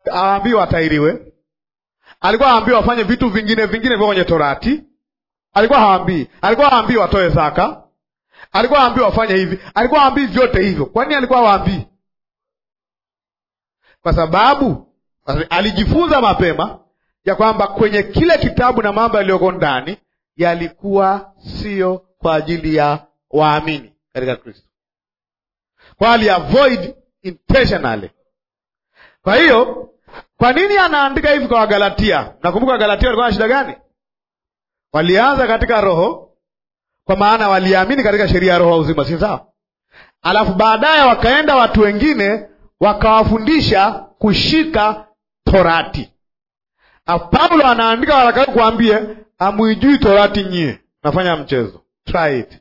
awaambii watairiwe, alikuwa hawaambii wafanye vitu vingine vingine vyo kwenye Torati, alikuwa hawaambii, alikuwa hawaambii watoe zaka, alikuwa hawaambii wafanye hivi, alikuwa hawaambii vyote hivyo. Kwa nini alikuwa hawaambii? Kwa sababu alijifunza mapema ya kwamba kwenye kile kitabu na mambo yaliyoko ndani yalikuwa sio kwa ajili ya waamini katika Kristo, kwa aliavoid intentionally. Kwa hiyo kwa nini anaandika hivi kwa Wagalatia? Nakumbuka Wagalatia walikuwa na shida gani? Walianza katika roho, kwa maana waliamini katika sheria ya roho wa uzima, si sawa? Alafu baadaye wakaenda watu wengine wakawafundisha kushika Torati. Paulo anaandika waraka kuambie, amuijui Torati nyie, nafanya mchezo. Try it.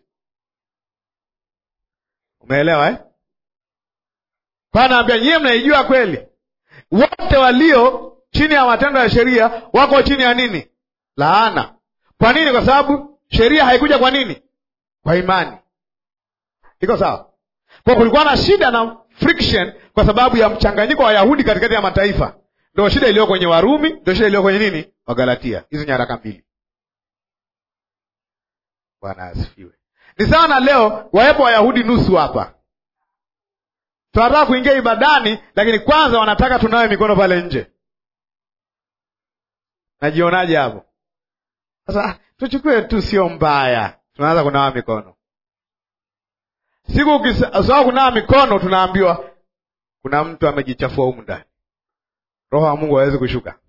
Umeelewa eh? Kwa anaambia nyie mnaijua kweli wote walio chini ya matendo ya sheria wako chini ya nini? Laana. Kwa nini? Kwa sababu sheria haikuja kwa nini? Kwa imani. Iko sawa? Kwa kulikuwa na shida na friction kwa sababu ya mchanganyiko wa Wayahudi katikati ya mataifa. Ndio shida iliyo kwenye Warumi, ndio shida iliyo kwenye nini? Wagalatia. Hizi nyaraka mbili. Bwana asifiwe. Ni sawa na leo wawepo Wayahudi nusu hapa tunataka kuingia ibadani, lakini kwanza wanataka tunawe mikono pale nje. Najionaje hapo sasa? Tuchukue tu, sio mbaya, tunaanza kunawa mikono. Siku ukisahau kunawa mikono, tunaambiwa kuna mtu amejichafua humu ndani, roho wa Mungu hawezi kushuka.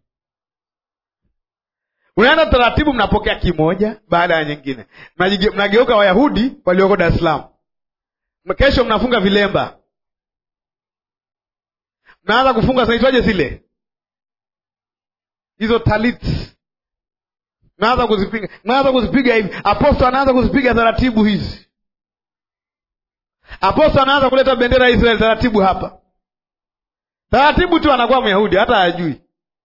Unaenda taratibu, mnapokea kimoja baada ya nyingine, mnageuka Wayahudi walioko Dar es Salaam. Kesho mnafunga vilemba mnaanza kufunga zinaitwaje zile hizo talit, mnaanza kuzipiga, mnaanza kuzipiga hivi. Aposto anaanza kuzipiga taratibu hizi. Aposto anaanza kuleta bendera ya Israeli taratibu hapa, taratibu tu, anakuwa Myahudi hata hajui.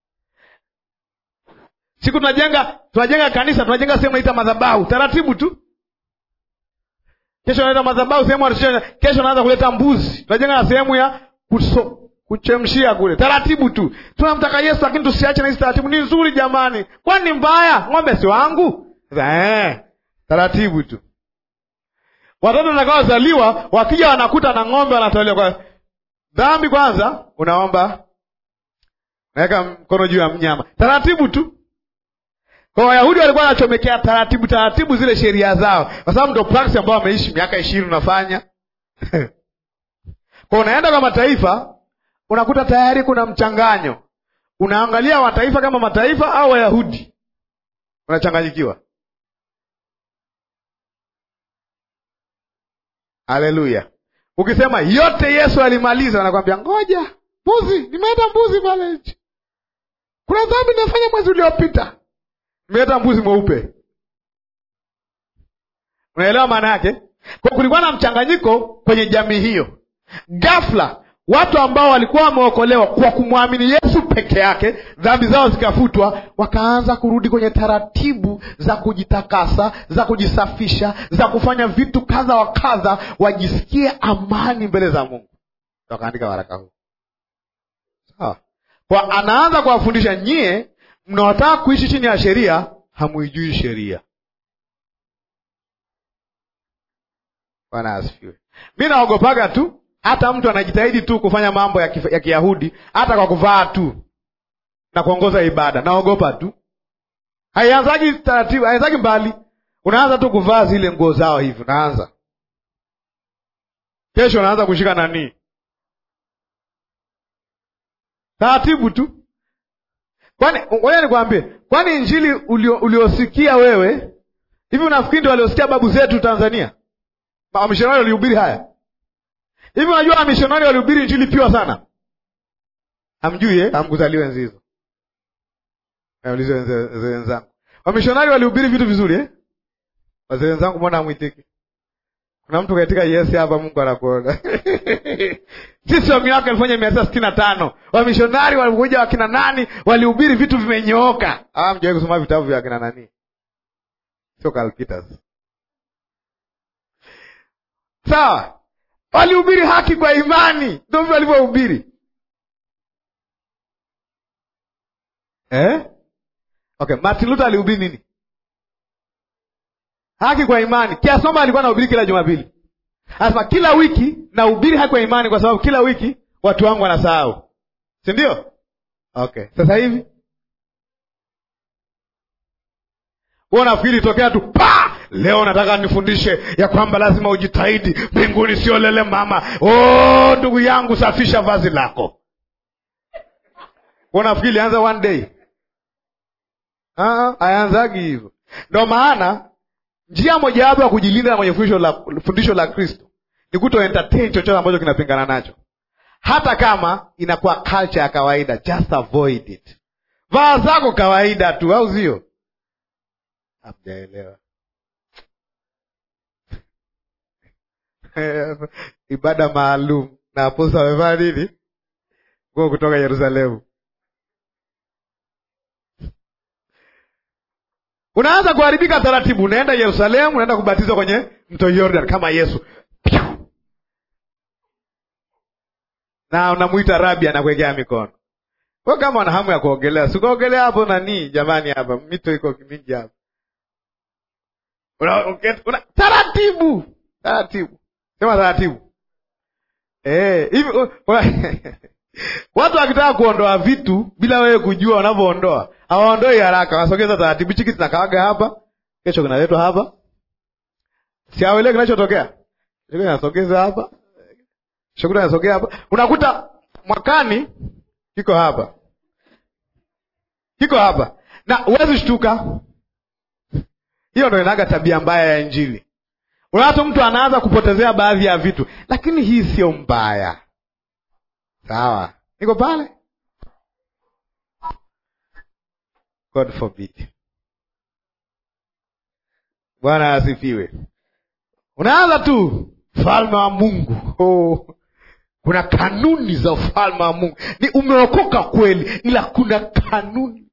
Siku tunajenga tunajenga kanisa, tunajenga sehemu naita madhabahu, taratibu tu. Kesho naita madhabahu sehemu, kesho naanza kuleta mbuzi, tunajenga na sehemu ya kuso kuchemshia kule, taratibu tu. Tunamtaka Yesu, lakini tusiache na hizi taratibu. Ni nzuri jamani, kwani ni mbaya? Ng'ombe si wangu? Eh, taratibu tu. Watoto watakaozaliwa wakija wanakuta na ng'ombe wanatolewa kwa dhambi. Kwanza unaomba, naweka mkono juu ya mnyama, taratibu tu. Kwa Wayahudi walikuwa wanachomekea taratibu taratibu zile sheria zao, kwa sababu ndo praksi ambao wameishi miaka ishirini unafanya kwa unaenda kwa mataifa unakuta tayari kuna mchanganyo. Unaangalia mataifa kama mataifa au Wayahudi, unachanganyikiwa. Haleluya! Ukisema yote Yesu alimaliza, anakwambia ngoja, mbuzi, nimeleta mbuzi pale nje. Kuna dhambi nimefanya mwezi uliopita, nimeleta mbuzi mweupe. Unaelewa maana yake? Kwa kulikuwa na mchanganyiko kwenye jamii hiyo. Ghafla watu ambao walikuwa wameokolewa kwa kumwamini Yesu peke yake, dhambi zao zikafutwa, wakaanza kurudi kwenye taratibu za kujitakasa, za kujisafisha, za kufanya vitu kadha wa kadha, wajisikie amani mbele za Mungu. Wakaandika waraka huu, sawa. Kwa anaanza kuwafundisha, nyie mnaotaka kuishi chini ya sheria, hamuijui sheria. Bwana asifiwe. Mi naogopaga tu hata mtu anajitahidi tu kufanya mambo ya, kif, ya Kiyahudi hata kwa kuvaa tu na kuongoza ibada, naogopa tu. Haianzagi taratibu, haianzagi mbali, unaanza tu kuvaa zile nguo zao hivi, unaanza kesho, unaanza kushika nani, taratibu tu. Kwani ngoja nikwambie, kwani injili ulio, uliosikia wewe hivi, unafikiri ndio waliosikia babu zetu Tanzania wamishonari walihubiri haya hivi? Unajua wamishonari walihubiri injili piwa sana, hamjui eh? Hamkuzaliwa enzi hizo. Naulize wazee wenzangu, wamishonari walihubiri vitu vizuri eh? Wazee wenzangu, mbona hamwitiki? Kuna mtu kaitika yes hapa, Mungu anakuona. Sisi wa miaka elfu moja mia tisa sitini na tano wamishonari walikuja, wakina nani walihubiri vitu vimenyooka. Ah, mjawahi kusoma vitabu vya wakina nani? Sio Karl Peters. Sawa, walihubiri haki kwa imani, ndio vile walivyohubiri. eh? Okay, Martin Luther alihubiri nini? Haki kwa imani, kiasi kwamba alikuwa anahubiri kila Jumapili. Anasema kila wiki nahubiri haki kwa imani, kwa sababu kila wiki watu wangu wanasahau, si ndio? Okay, sasa hivi wewe unafikiri tokea tu pa leo nataka nifundishe ya kwamba lazima ujitahidi, mbinguni sio lele mama. Oh, ndugu yangu, safisha vazi lako. Wewe unafikiri anza one day? Ah, hayanzagi hivyo. Ndio maana njia mojawapo ya kujilinda na kwenye fundisho la, fundisho la Kristo ni kuto entertain chochote ambacho kinapingana nacho, hata kama inakuwa culture ya kawaida. Just avoid it. Vaa zako kawaida tu, au sio? Hamjaelewa ibada maalum na aposto amevaa nini? Nguo kutoka Yerusalemu. Unaanza kuharibika taratibu, unaenda Yerusalemu, unaenda kubatizwa kwenye mto Yordan kama Yesu, na unamwita rabi, anakuwekea mikono. Kwa kama una hamu ya kuogelea, sikuogelea hapo nani, jamani, hapa mito iko mingi hapa una, una, taratibu taratibu, sema taratibu eh, hivi watu wakitaka kuondoa vitu bila wewe kujua wanavyoondoa, hawaondoi haraka, wanasogeza taratibu. Hichi kitu kinakaaga hapa, kesho kinaletwa hapa, si awele kinachotokea nasogeza hapa, shughuli nasogea hapa, unakuta mwakani kiko hapa, kiko hapa, na huwezi shtuka. Hiyo ndo inaga tabia mbaya ya Injili. Unato mtu anaanza kupotezea baadhi ya vitu, lakini hii sio mbaya. Sawa, niko pale. God forbid. Bwana asifiwe. Unaanza tu ufalme wa Mungu. Oh, kuna kanuni za ufalme wa Mungu. Ni umeokoka kweli, ila kuna kanuni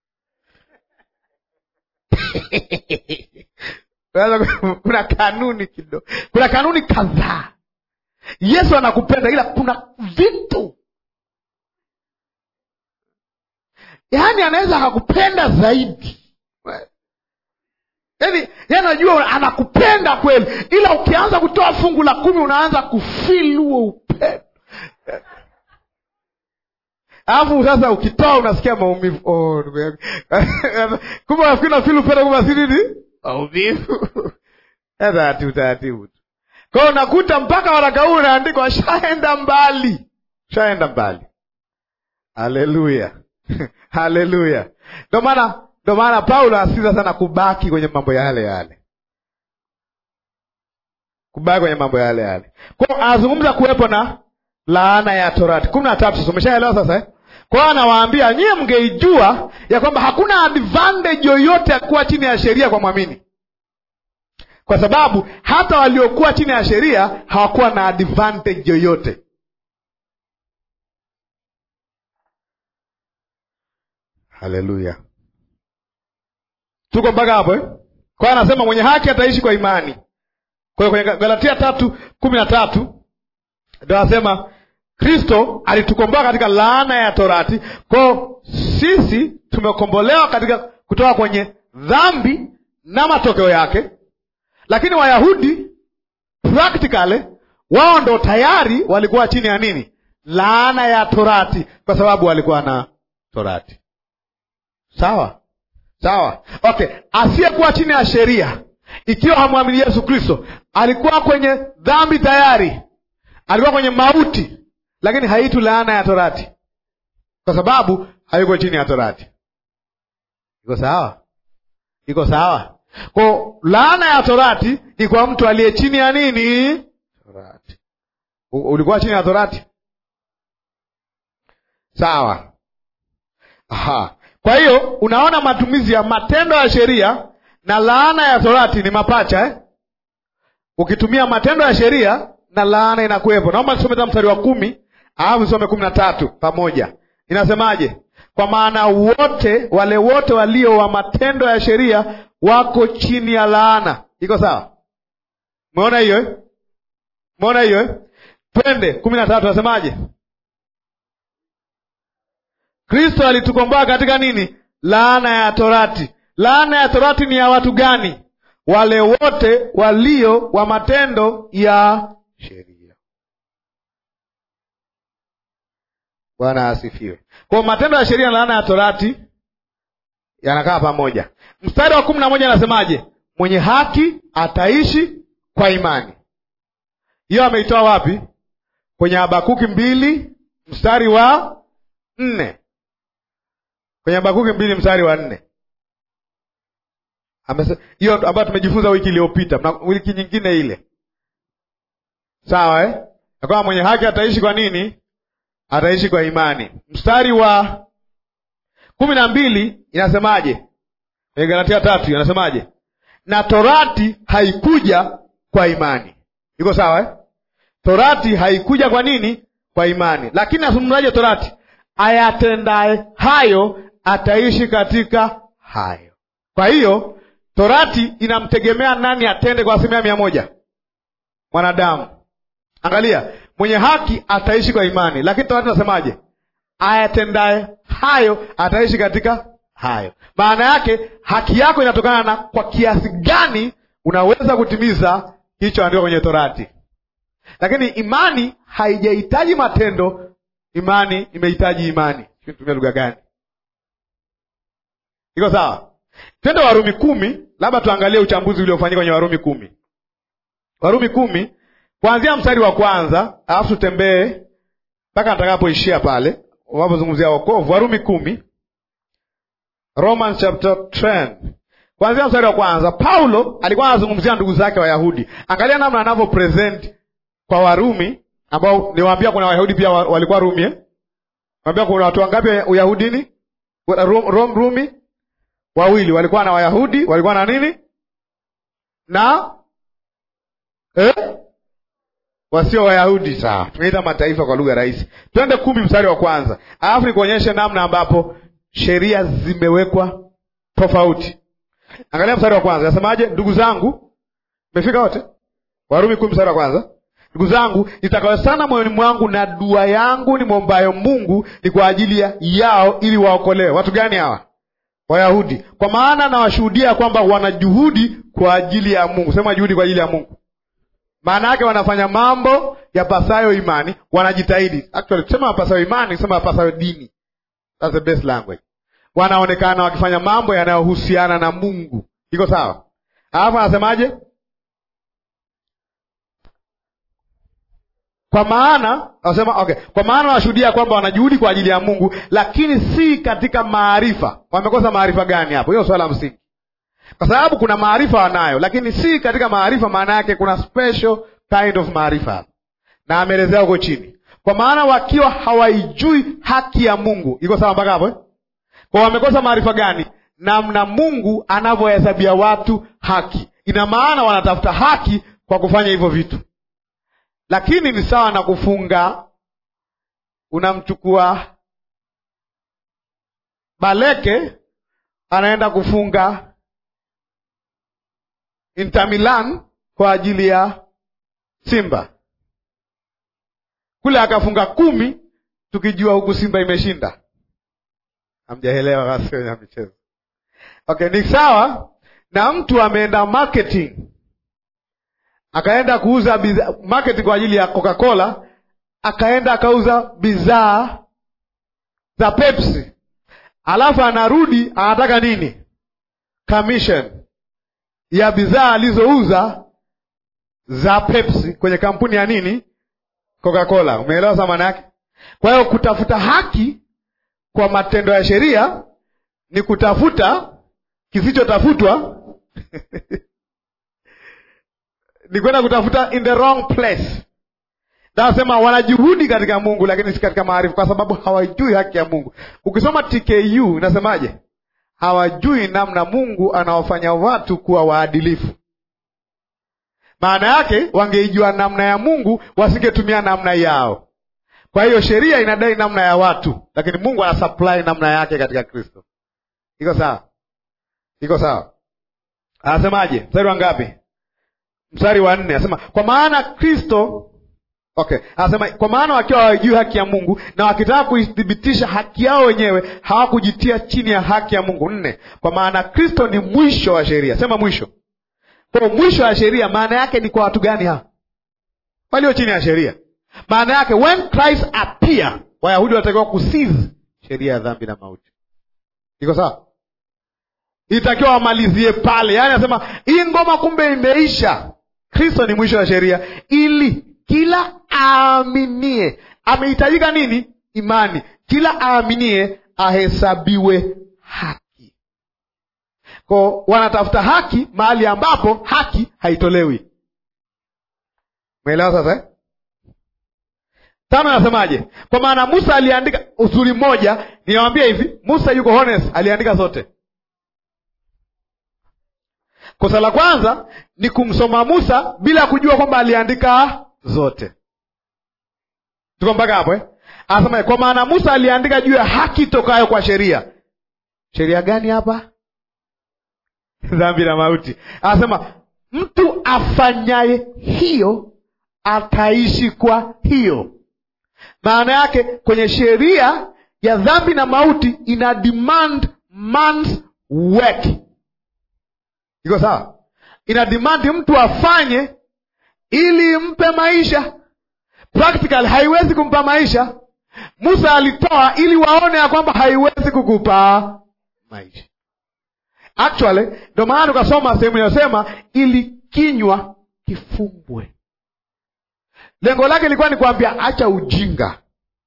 kuna kanuni kidogo, kuna kanuni kadhaa. Yesu anakupenda ila kuna vitu, yaani anaweza akakupenda zaidi, yaani anajua anakupenda kweli, ila ukianza kutoa fungu la kumi unaanza kufili huo upendo alafu sasa ukitoa unasikia maumivu. Oh, ndugu yangu kumbe nafikiri nafili upendo, kumbe si nini maumivu taratibu taratibu tu. Kwa hiyo unakuta mpaka waraka huu unaandikwa, shaenda mbali, shaenda mbali. Haleluya, haleluya. Ndo maana ndo maana Paulo asiza sana kubaki kwenye mambo yale yale, kubaki kwenye mambo yale yale. Kwa hiyo anazungumza kuwepo na laana ya Torati kumi na tatu. Sasa umeshaelewa sasa eh? Kwa hiyo anawaambia nyie, mngeijua ya kwamba hakuna advantage yoyote ya kuwa chini ya sheria kwa mwamini, kwa sababu hata waliokuwa chini ya sheria hawakuwa na advantage yoyote. Haleluya, tuko mpaka hapo eh? Kwa hiyo anasema mwenye haki ataishi kwa imani. Kwa hiyo kwenye Galatia tatu kumi na tatu ndio anasema Kristo alitukomboa katika laana ya Torati. Kwao sisi tumekombolewa katika kutoka kwenye dhambi na matokeo yake, lakini Wayahudi practically wao ndo tayari walikuwa chini ya nini? Laana ya Torati, kwa sababu walikuwa na Torati. Sawa sawa, okay. Asiyekuwa chini ya sheria, ikiwa hamwamini Yesu Kristo, alikuwa kwenye dhambi tayari, alikuwa kwenye mauti lakini haitu laana ya Torati kwa sababu hayuko chini ya Torati. Iko sawa? Iko sawa? Kwa laana ya Torati ni kwa mtu aliye chini ya nini? Torati. Ulikuwa chini ya Torati, sawa? Aha. Kwa hiyo unaona matumizi ya matendo ya sheria na laana ya Torati ni mapacha eh? Ukitumia matendo ya sheria na laana inakuwepo. Naomba nisome ta mstari wa kumi alafu nisome kumi na tatu pamoja. Inasemaje? Kwa maana wote wale wote walio wa matendo ya sheria wako chini ya laana. Iko sawa? Umeona hiyo eh? Umeona hiyo eh? Twende kumi na tatu, nasemaje? Kristo alitukomboa katika nini? Laana ya torati. Laana ya torati ni ya watu gani? Wale wote walio wa matendo ya sheria. Bwana asifiwe. Kwa matendo ya sheria na laana ya torati yanakaa pamoja. Mstari wa kumi na moja anasemaje? Mwenye haki ataishi kwa imani. Hiyo ameitoa wapi? Kwenye Habakuki mbili mstari wa nne. Kwenye Habakuki mbili mstari wa nne hiyo ambayo tumejifunza wiki iliyopita, wiki nyingine ile, sawa eh? Akama mwenye haki ataishi kwa nini? Ataishi kwa imani. Mstari wa kumi na mbili inasemaje? Kwenye Galatia tatu inasemaje? Na torati haikuja kwa imani. Iko sawa eh? Torati haikuja kwa nini? Kwa imani. Lakini asumulaje torati? Ayatendaye hayo ataishi katika hayo. Kwa hiyo torati inamtegemea nani atende kwa asilimia mia moja? Mwanadamu. Angalia, mwenye haki ataishi kwa imani, lakini torati nasemaje? Ayatendaye hayo ataishi katika hayo. Maana yake haki yako inatokana na kwa kiasi gani unaweza kutimiza kilichoandikwa kwenye torati. Lakini imani haijahitaji matendo, imani imehitaji imani. Tumia lugha gani? Iko sawa? Twende Warumi kumi, labda tuangalie uchambuzi uliofanyika kwenye Warumi kumi. Warumi kumi kuanzia mstari wa kwanza, alafu tutembee mpaka natakapoishia pale unapozungumzia wokovu. Warumi kumi, Romans chapter 10 kuanzia mstari wa kwanza. Paulo alikuwa anazungumzia ndugu zake Wayahudi. Angalia namna anavyo present kwa Warumi ambao niwaambia kuna Wayahudi pia walikuwa Rumi eh? Niwaambia kuna watu wangapi Uyahudini? Rom, Rumi wawili walikuwa na Wayahudi walikuwa na nini na eh? wasio Wayahudi. Sawa, tunaita mataifa kwa lugha rahisi. Twende kumi mstari wa kwanza, alafu nikuonyeshe namna ambapo sheria zimewekwa tofauti. Angalia mstari wa kwanza, nasemaje? Ndugu zangu, mmefika wote? Warumi kumi mstari wa kwanza Ndugu zangu, nitakayo sana moyoni mwangu na dua yangu ni mwombayo Mungu ni kwa ajili ya yao, ili waokolewe. Watu gani hawa? Wayahudi. Kwa maana nawashuhudia kwamba wana juhudi kwa ajili ya Mungu. Sema juhudi kwa ajili ya Mungu, maana yake wanafanya mambo yapasayo imani, wanajitahidi. Actually kusema yapasayo imani, kusema yapasayo dini, that's the best language. Wanaonekana wakifanya mambo yanayohusiana na Mungu. Iko sawa? Alafu anasemaje? Kwa maana nasema okay, kwa maana wanashuhudia kwamba wanajuhudi kwa ajili ya Mungu, lakini si katika maarifa. Wamekosa maarifa gani hapo? Hiyo swala la msingi, kwa sababu kuna maarifa wanayo, lakini si katika maarifa. Maana yake kuna special kind of maarifa hapo, na ameelezea huko chini. Kwa maana wakiwa hawaijui haki ya Mungu. Iko sawa mpaka hapo eh? Kwa wamekosa maarifa gani? Namna Mungu anavyohesabia watu haki. Ina maana wanatafuta haki kwa kufanya hivyo vitu lakini ni sawa na kufunga. Unamchukua Baleke anaenda kufunga Inter Milan kwa ajili ya Simba, kule akafunga kumi, tukijua huku Simba imeshinda. Hamjaelewa basi kwenye michezo. Okay, ni sawa na mtu ameenda marketing akaenda kuuza bidhaa market kwa ajili ya Coca-Cola, akaenda akauza bidhaa za Pepsi, alafu anarudi anataka nini? Commission ya bidhaa alizouza za Pepsi kwenye kampuni ya nini? Coca-Cola. Umeelewa sa maana yake? Kwa hiyo kutafuta haki kwa matendo ya sheria ni kutafuta kisichotafutwa ni kwenda kutafuta in the wrong place. Nasema wanajuhudi katika Mungu lakini si katika maarifa, kwa sababu hawajui haki ya Mungu. Ukisoma TKU inasemaje? Hawajui namna Mungu anawafanya watu kuwa waadilifu. Maana yake wangeijua namna ya Mungu wasingetumia namna yao. Kwa hiyo sheria inadai namna ya watu, lakini Mungu ana supply namna yake katika Kristo. Iko sawa? Iko sawa? Anasemaje? Mstari wa ngapi? Mstari wa nne anasema kwa maana Kristo Okay, anasema kwa maana wakiwa hawajui haki ya Mungu na wakitaka kuithibitisha haki yao wenyewe hawakujitia chini ya haki ya Mungu. Nne, kwa maana Kristo ni mwisho wa sheria. Sema mwisho. Kwa mwisho wa sheria maana yake ni kwa watu gani hao? Walio chini ya sheria. Maana yake when Christ appear, Wayahudi wanatakiwa kusizi sheria ya dhambi na mauti. Iko sawa? Itakiwa wamalizie pale, yaani anasema hii ngoma kumbe imeisha. Kristo ni mwisho wa sheria ili kila aaminie. Amehitajika nini? Imani. Kila aaminie ahesabiwe haki. Ko wanatafuta haki mahali ambapo haki haitolewi. Umeelewa sasa eh? Tano nasemaje? Kwa maana Musa aliandika uzuri mmoja, ninawambia hivi, Musa yuko honest, aliandika zote. Kosa la kwanza ni kumsoma Musa bila kujua kwamba aliandika zote. Tuko mpaka hapo eh? Anasema kwa maana Musa aliandika juu ya haki tokayo kwa sheria. Sheria gani hapa? Dhambi na mauti. Anasema mtu afanyaye hiyo ataishi kwa hiyo. Maana yake kwenye sheria ya dhambi na mauti ina demand man's work. Iko sawa? Ina demand mtu afanye ili mpe maisha. Practical haiwezi kumpa maisha. Musa alitoa ili waone ya kwamba haiwezi kukupa maisha. Actually ndio maana tukasoma sehemu inayosema ili kinywa kifumbwe. Lengo lake lilikuwa ni kuambia acha ujinga.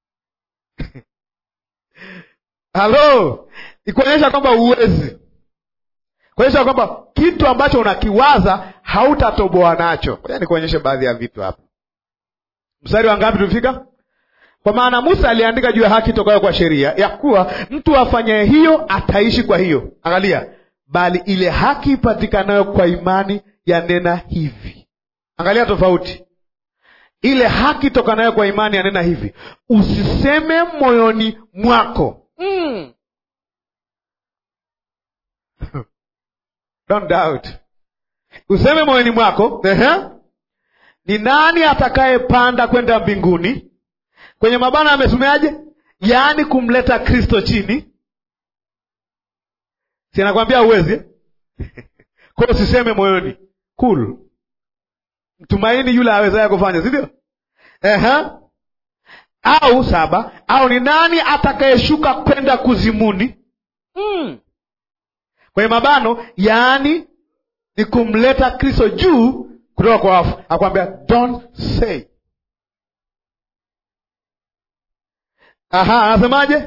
Halo, ikuonyesha kwamba uwezi, kuonyesha kwamba kitu ambacho unakiwaza hautatoboa nacho. Ngoja nikuonyeshe baadhi ya vitu hapa. Mstari wa ngapi tulifika? Kwa maana Musa aliandika juu ya haki tokayo kwa sheria, ya kuwa mtu afanyaye hiyo ataishi kwa hiyo. Angalia, bali ile haki ipatikanayo kwa imani yanena hivi. Angalia tofauti ile haki tokanayo kwa imani yanena hivi, usiseme moyoni mwako mm. Don't doubt. Useme moyoni mwako ehe, ni nani atakayepanda kwenda mbinguni? Kwenye mabana amesomeaje? Yaani kumleta Kristo chini, si anakwambia uwezi kwa usiseme moyoni. Cool. Mtumaini yule awezaye kufanya, si ndio? Ehe. Au saba, au ni nani atakayeshuka kwenda kuzimuni? Mm. Kwenye mabano, yaani ni kumleta Kristo juu kutoka kwa wafu. Akwambia don't say. Aha, anasemaje?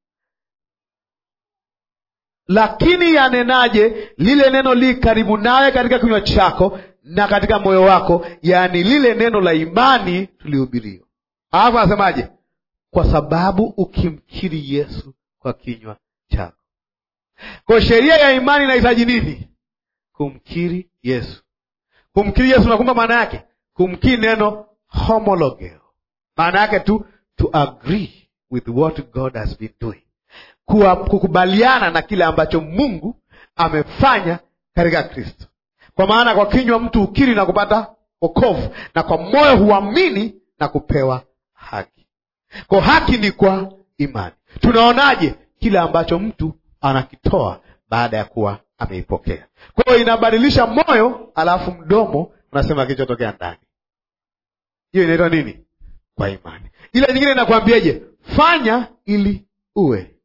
Lakini yanenaje lile neno li karibu nawe katika kinywa chako na katika moyo wako, yaani lile neno la imani tulihubirio. Alafu anasemaje? Kwa sababu ukimkiri Yesu kwa kinywa chako. Kwa sheria ya imani inahitaji nini? Kumkiri Yesu. Kumkiri Yesu nakumba maana yake kumkiri neno homologeo, maana yake tu to agree with what God has been doing, kuwa kukubaliana na kile ambacho Mungu amefanya katika Kristo. Kwa maana kwa kinywa mtu ukiri na kupata wokovu, na kwa moyo huamini na kupewa haki. Kwa haki ni kwa imani. Tunaonaje kile ambacho mtu anakitoa baada ya kuwa ameipokea? Kwa hiyo inabadilisha moyo, alafu mdomo unasema kilichotokea ndani. Hiyo inaitwa nini? Kwa imani. Ile nyingine inakwambieje? Fanya ili uwe.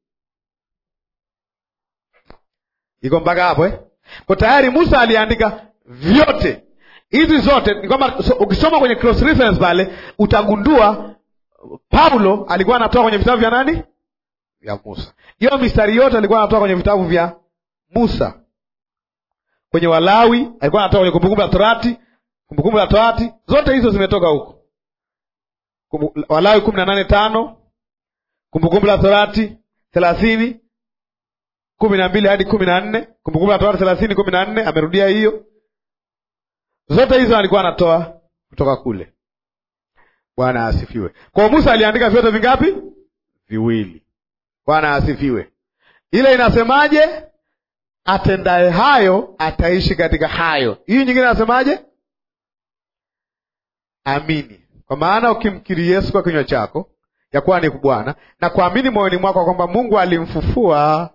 Iko mpaka hapo eh? Kwa tayari Musa aliandika vyote hizi zote. Ni kwamba so, ukisoma kwenye cross reference pale utagundua Paulo alikuwa anatoa kwenye vitabu vya nani? Vya Musa. Hiyo mistari yote alikuwa anatoa kwenye vitabu vya Musa. Kwenye Walawi alikuwa anatoa kwenye Kumbukumbu la Torati, Kumbukumbu la Torati zote hizo zimetoka huko. Walawi kumi na nane tano Kumbukumbu la Torati thelathini kumi na mbili hadi kumi na nne Kumbukumbu la Torati thelathini kumi na nne amerudia hiyo. Zote hizo alikuwa anatoa kutoka kule. Bwana asifiwe. Kwa Musa aliandika vyote vingapi? Viwili. Bwana asifiwe. Ile inasemaje? Atendaye hayo ataishi katika hayo. Hii nyingine inasemaje? Amini. Kwa maana ukimkiri Yesu kwa kinywa chako ya kuwa ni Bwana na kuamini moyoni mwako kwamba Mungu alimfufua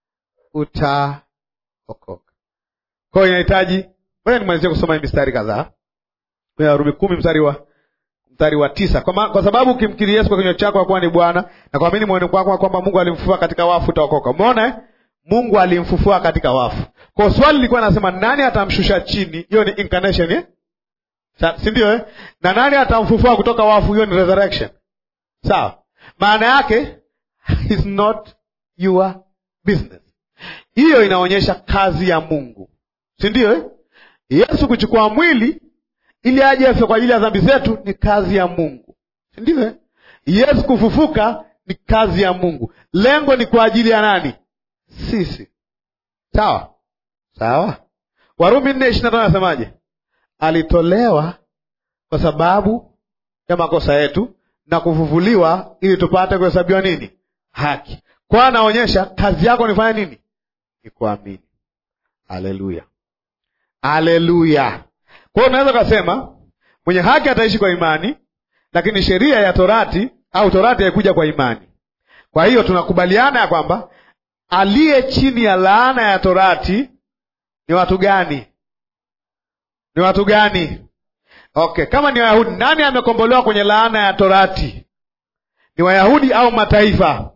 utaokoka. Kwa hiyo inahitaji, ngoja nimalizie kusoma hii mistari kadhaa kwenye Warumi kumi mstari wa mstari wa tisa kwa, ma, kwa sababu ukimkiri Yesu kwa kinywa chako ya kuwa ni Bwana na kuamini moyoni mwako kwamba Mungu alimfufua katika wafu utaokoka. Umeona eh? Mungu alimfufua katika wafu. Kwa swali lilikuwa nasema nani atamshusha chini? Hiyo ni incarnation eh? si ndio eh? na nani atamfufua kutoka wafu? Hiyo ni resurrection. Sawa, maana yake is not your business. Hiyo inaonyesha kazi ya Mungu, si ndio eh? Yesu kuchukua mwili ili aje afe kwa ajili ya dhambi zetu ni kazi ya Mungu, si ndio eh? Yesu kufufuka ni kazi ya Mungu. Lengo ni kwa ajili ya nani? Sisi. Sawa sawa. Warumi nne ishirini na tano anasemaje? Alitolewa kwa sababu ya makosa yetu na kufufuliwa ili tupate kuhesabiwa nini? Haki. Kwa anaonyesha kazi yako nifanya nini? Ni kuamini. Haleluya, haleluya. Kwa hiyo unaweza ukasema mwenye haki ataishi kwa imani, lakini sheria ya torati au torati haikuja kwa imani. Kwa hiyo tunakubaliana ya kwamba aliye chini ya laana ya torati ni watu gani? Ni watu gani? Okay, kama ni Wayahudi, nani amekombolewa kwenye laana ya torati? Ni Wayahudi au mataifa?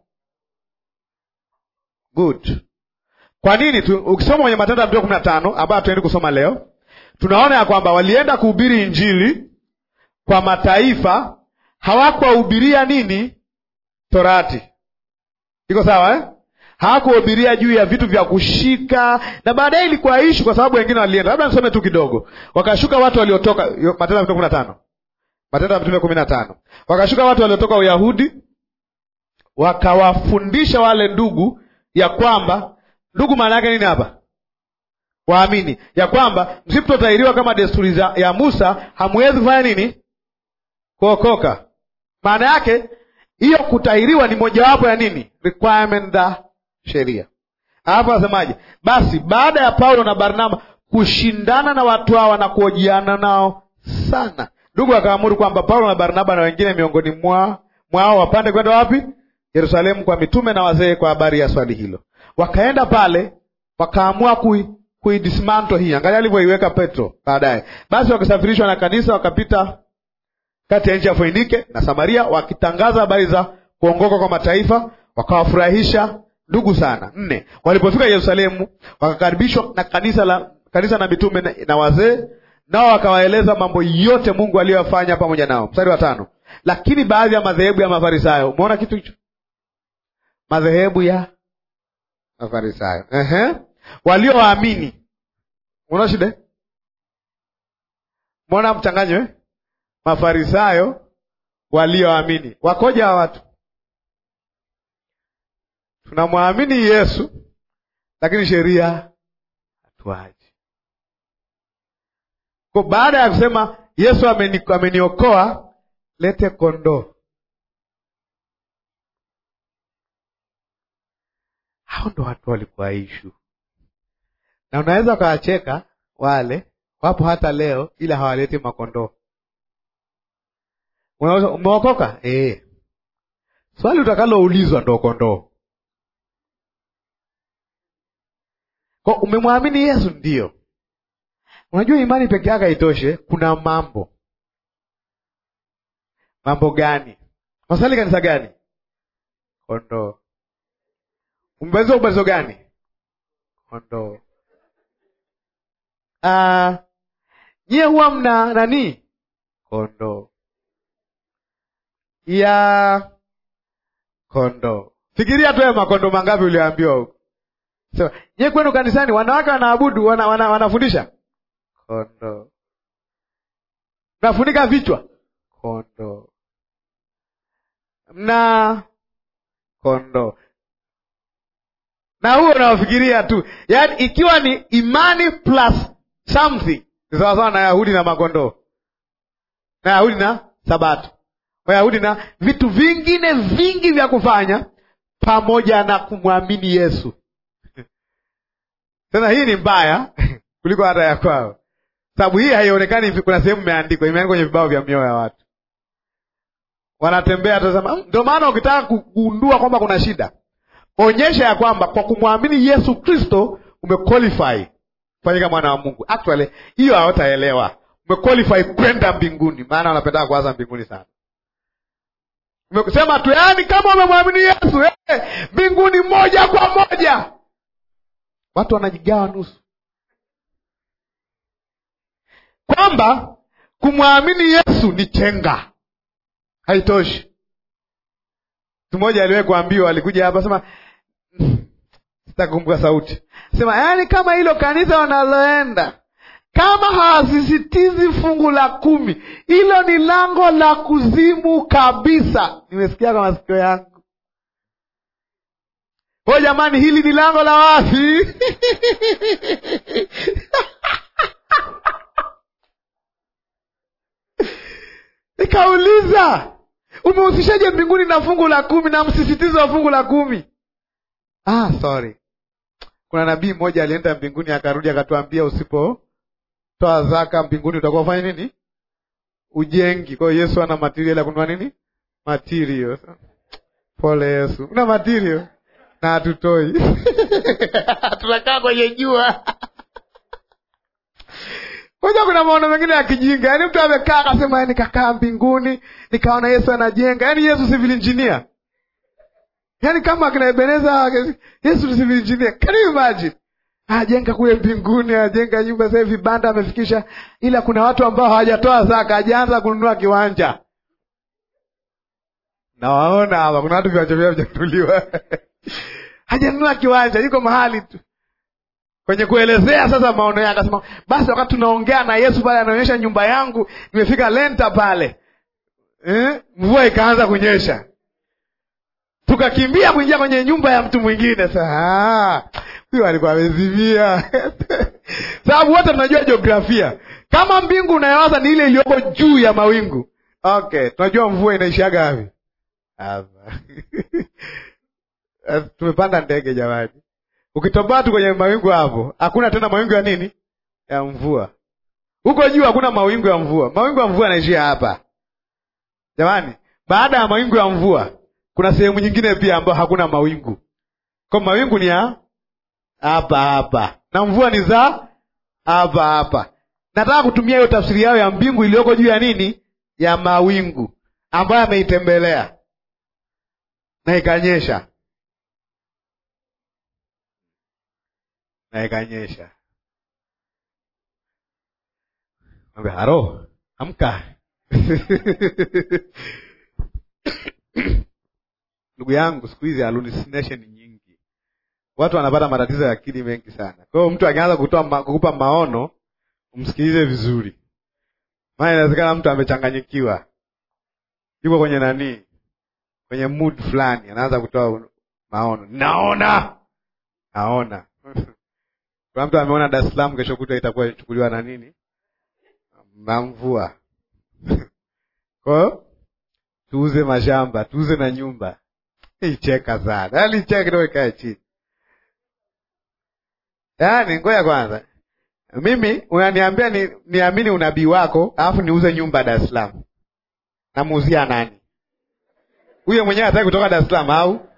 Good. Kwa nini tu, ukisoma kwenye Matendo ya Mitume kumi na tano ambayo hatuendi kusoma leo, tunaona ya kwamba walienda kuhubiri Injili kwa mataifa, hawakuwahubiria nini? Torati. Iko sawa eh? hawakuhubiria juu ya vitu vya kushika, na baadaye ilikuwa ishu, kwa sababu wengine walienda. Labda nisome tu kidogo. Wakashuka watu waliotoka, Matendo ya Mitume kumi na tano Matendo ya Mitume kumi na tano wakashuka watu waliotoka Uyahudi wakawafundisha wale ndugu ya kwamba, ndugu maana yake nini hapa? Waamini ya kwamba msipotahiriwa kama desturi ya Musa hamwezi kufanya nini? Kuokoka. Maana yake hiyo kutahiriwa ni mojawapo ya nini? requirement za sheria. Hapa asemaje? Basi baada ya Paulo na Barnaba kushindana na watu hawa na kuojiana nao sana, ndugu akaamuru kwamba Paulo na Barnaba na wengine miongoni mwa mwao wapande kwenda wapi? Yerusalemu, kwa mitume na wazee, kwa habari ya swali hilo. Wakaenda pale, wakaamua kui kuidismanto hii. Angalia alivyoiweka Petro baadaye. Basi wakasafirishwa na kanisa, wakapita kati ya nchi ya Foinike na Samaria, wakitangaza habari za kuongoka kwa mataifa, wakawafurahisha ndugu sana. Nne, walipofika Yerusalemu wakakaribishwa na kanisa la kanisa na mitume na, na wazee, nao wakawaeleza mambo yote Mungu aliyofanya pamoja nao. Mstari wa tano, lakini baadhi ya madhehebu ya Mafarisayo, umeona kitu hicho? Madhehebu ya Mafarisayo, ehe, waliowaamini. Unaona shida? Umeona mchanganyo eh? Mafarisayo walioamini wakoja wa watu tunamwamini Yesu lakini sheria hatuaji. Kwa baada ya kusema Yesu ameni, ameniokoa, lete kondoo. Hao ndo watu walikuwa ishu, na unaweza ukawacheka wale wapo hata leo, ila hawaleti makondoo. Umeokoka? E, swali utakaloulizwa ndo kondoo Kwa umemwamini Yesu ndiyo. Unajua imani peke yake haitoshe, kuna mambo. Mambo gani? Masali kanisa gani? Kondoo. Umbatizo ubatizo gani? Kondoo. Ah, nyie huwa mna nani? Kondoo ya kondoo. Fikiria tu makondo mangapi ulioambiwa huko So, nye kwenu kanisani wanawake wanaabudu wana, wana, wanafundisha kondoo, mnafunika vichwa kondoo, mna kondoo, na huo unaofikiria tu, yaani ikiwa ni imani plus something ni sawasawa na Yahudi na makondoo na Yahudi na Sabato, Wayahudi na vitu vingine vingi vya kufanya pamoja na kumwamini Yesu. Sasa hii ni mbaya kuliko hata ya kwao, sababu hii haionekani. Kuna sehemu imeandikwa, imeandikwa kwenye vibao vya mioyo ya watu. wanatembea tazama. Ndio maana ukitaka kugundua kwamba kuna shida, onyesha ya kwamba kwa kumwamini Yesu Kristo umequalify kufanyika mwana wa Mungu. Actually hiyo hawataelewa, umequalify kwenda mbinguni, maana wanapenda kuanza mbinguni sana. Umesema tu yaani, kama umemwamini Yesu eh, mbinguni moja kwa moja. Watu wanajigawa nusu, kwamba kumwamini Yesu ni chenga, haitoshi. Mtu mmoja aliwahi kuambiwa, alikuja hapa sema, sitakumbuka sauti, sema yaani, kama hilo kanisa wanaloenda kama hawasisitizi fungu la kumi, hilo ni lango la kuzimu kabisa. Nimesikia kwa masikio yangu. Kwa jamani, hili ni lango la wapi? Nikauliza, umehusishaje mbinguni na fungu la kumi na msisitizo wa fungu la kumi? Ah, sorry, kuna nabii mmoja alienda mbinguni akarudi akatuambia, usipotoa zaka mbinguni utakuwa ufanya nini? Ujengi. Kwa hiyo Yesu ana material ya kununua nini? Material. Pole Yesu, una material na hatutoi tunakaa kwenye jua moja. Kuna maono mengine ya kijinga, yaani mtu amekaa akasema, nikakaa mbinguni nikaona Yesu anajenga. Yaani Yesu civil engineer, yaani kama akina Ebeneza, Yesu ni civil engineer. Can you imagine? Ajenga kule mbinguni, ajenga nyumba, sasa hivi vibanda amefikisha, ila kuna watu ambao hawajatoa zaka, hajaanza kununua kiwanja. Nawaona hapa kuna watu viwanja vyao vijatuliwa hajanunua kiwanja, yuko mahali tu kwenye kuelezea sasa maono yake. Akasema basi, wakati tunaongea na Yesu pale, anaonyesha nyumba yangu nimefika lenta pale eh? Mvua ikaanza kunyesha, tukakimbia kuingia kwenye nyumba ya mtu mwingine. Sasa huyo alikuwa amezimia sababu wote tunajua jiografia, kama mbingu unayowaza ni ile iliyoko juu ya mawingu. Okay, tunajua mvua inaishaga wapi hapa tumepanda ndege jamani, ukitoboa tu kwenye mawingu hapo, hakuna tena mawingu ya nini, ya mvua. Huko juu hakuna mawingu ya mvua. Mawingu ya mvua yanaishia hapa jamani. Baada ya mawingu ya mvua, kuna sehemu nyingine pia ambayo hakuna mawingu, kwa mawingu ni ya hapa hapa na mvua ni za hapa hapa. Nataka kutumia hiyo tafsiri yao ya mbingu iliyoko juu ya nini, ya mawingu ambayo ameitembelea na ikanyesha na ikanyesha. Mwambie haro, amka ndugu yangu. Siku hizi hallucination nyingi, watu wanapata matatizo ya akili mengi sana. Kwa hiyo mtu akianza kutoa ma, kukupa maono umsikilize vizuri, maana inawezekana mtu amechanganyikiwa, yuko kwenye nani, kwenye mood fulani, anaanza kutoa maono, naona naona kuna mtu ameona Dar es Salaam kesho kutwa itakuwa ichukuliwa na nini na mvua. Kwa hiyo tuuze mashamba, tuuze na nyumba. Icheka sana, yaani cheka kidogo, ikae chini. Yaani ngoja kwanza, mimi unaniambia ni, niamini unabii wako alafu niuze nyumba Dar es Salaam, namuuzia nani? Huyo mwenyewe hataki kutoka Dar es Salaam au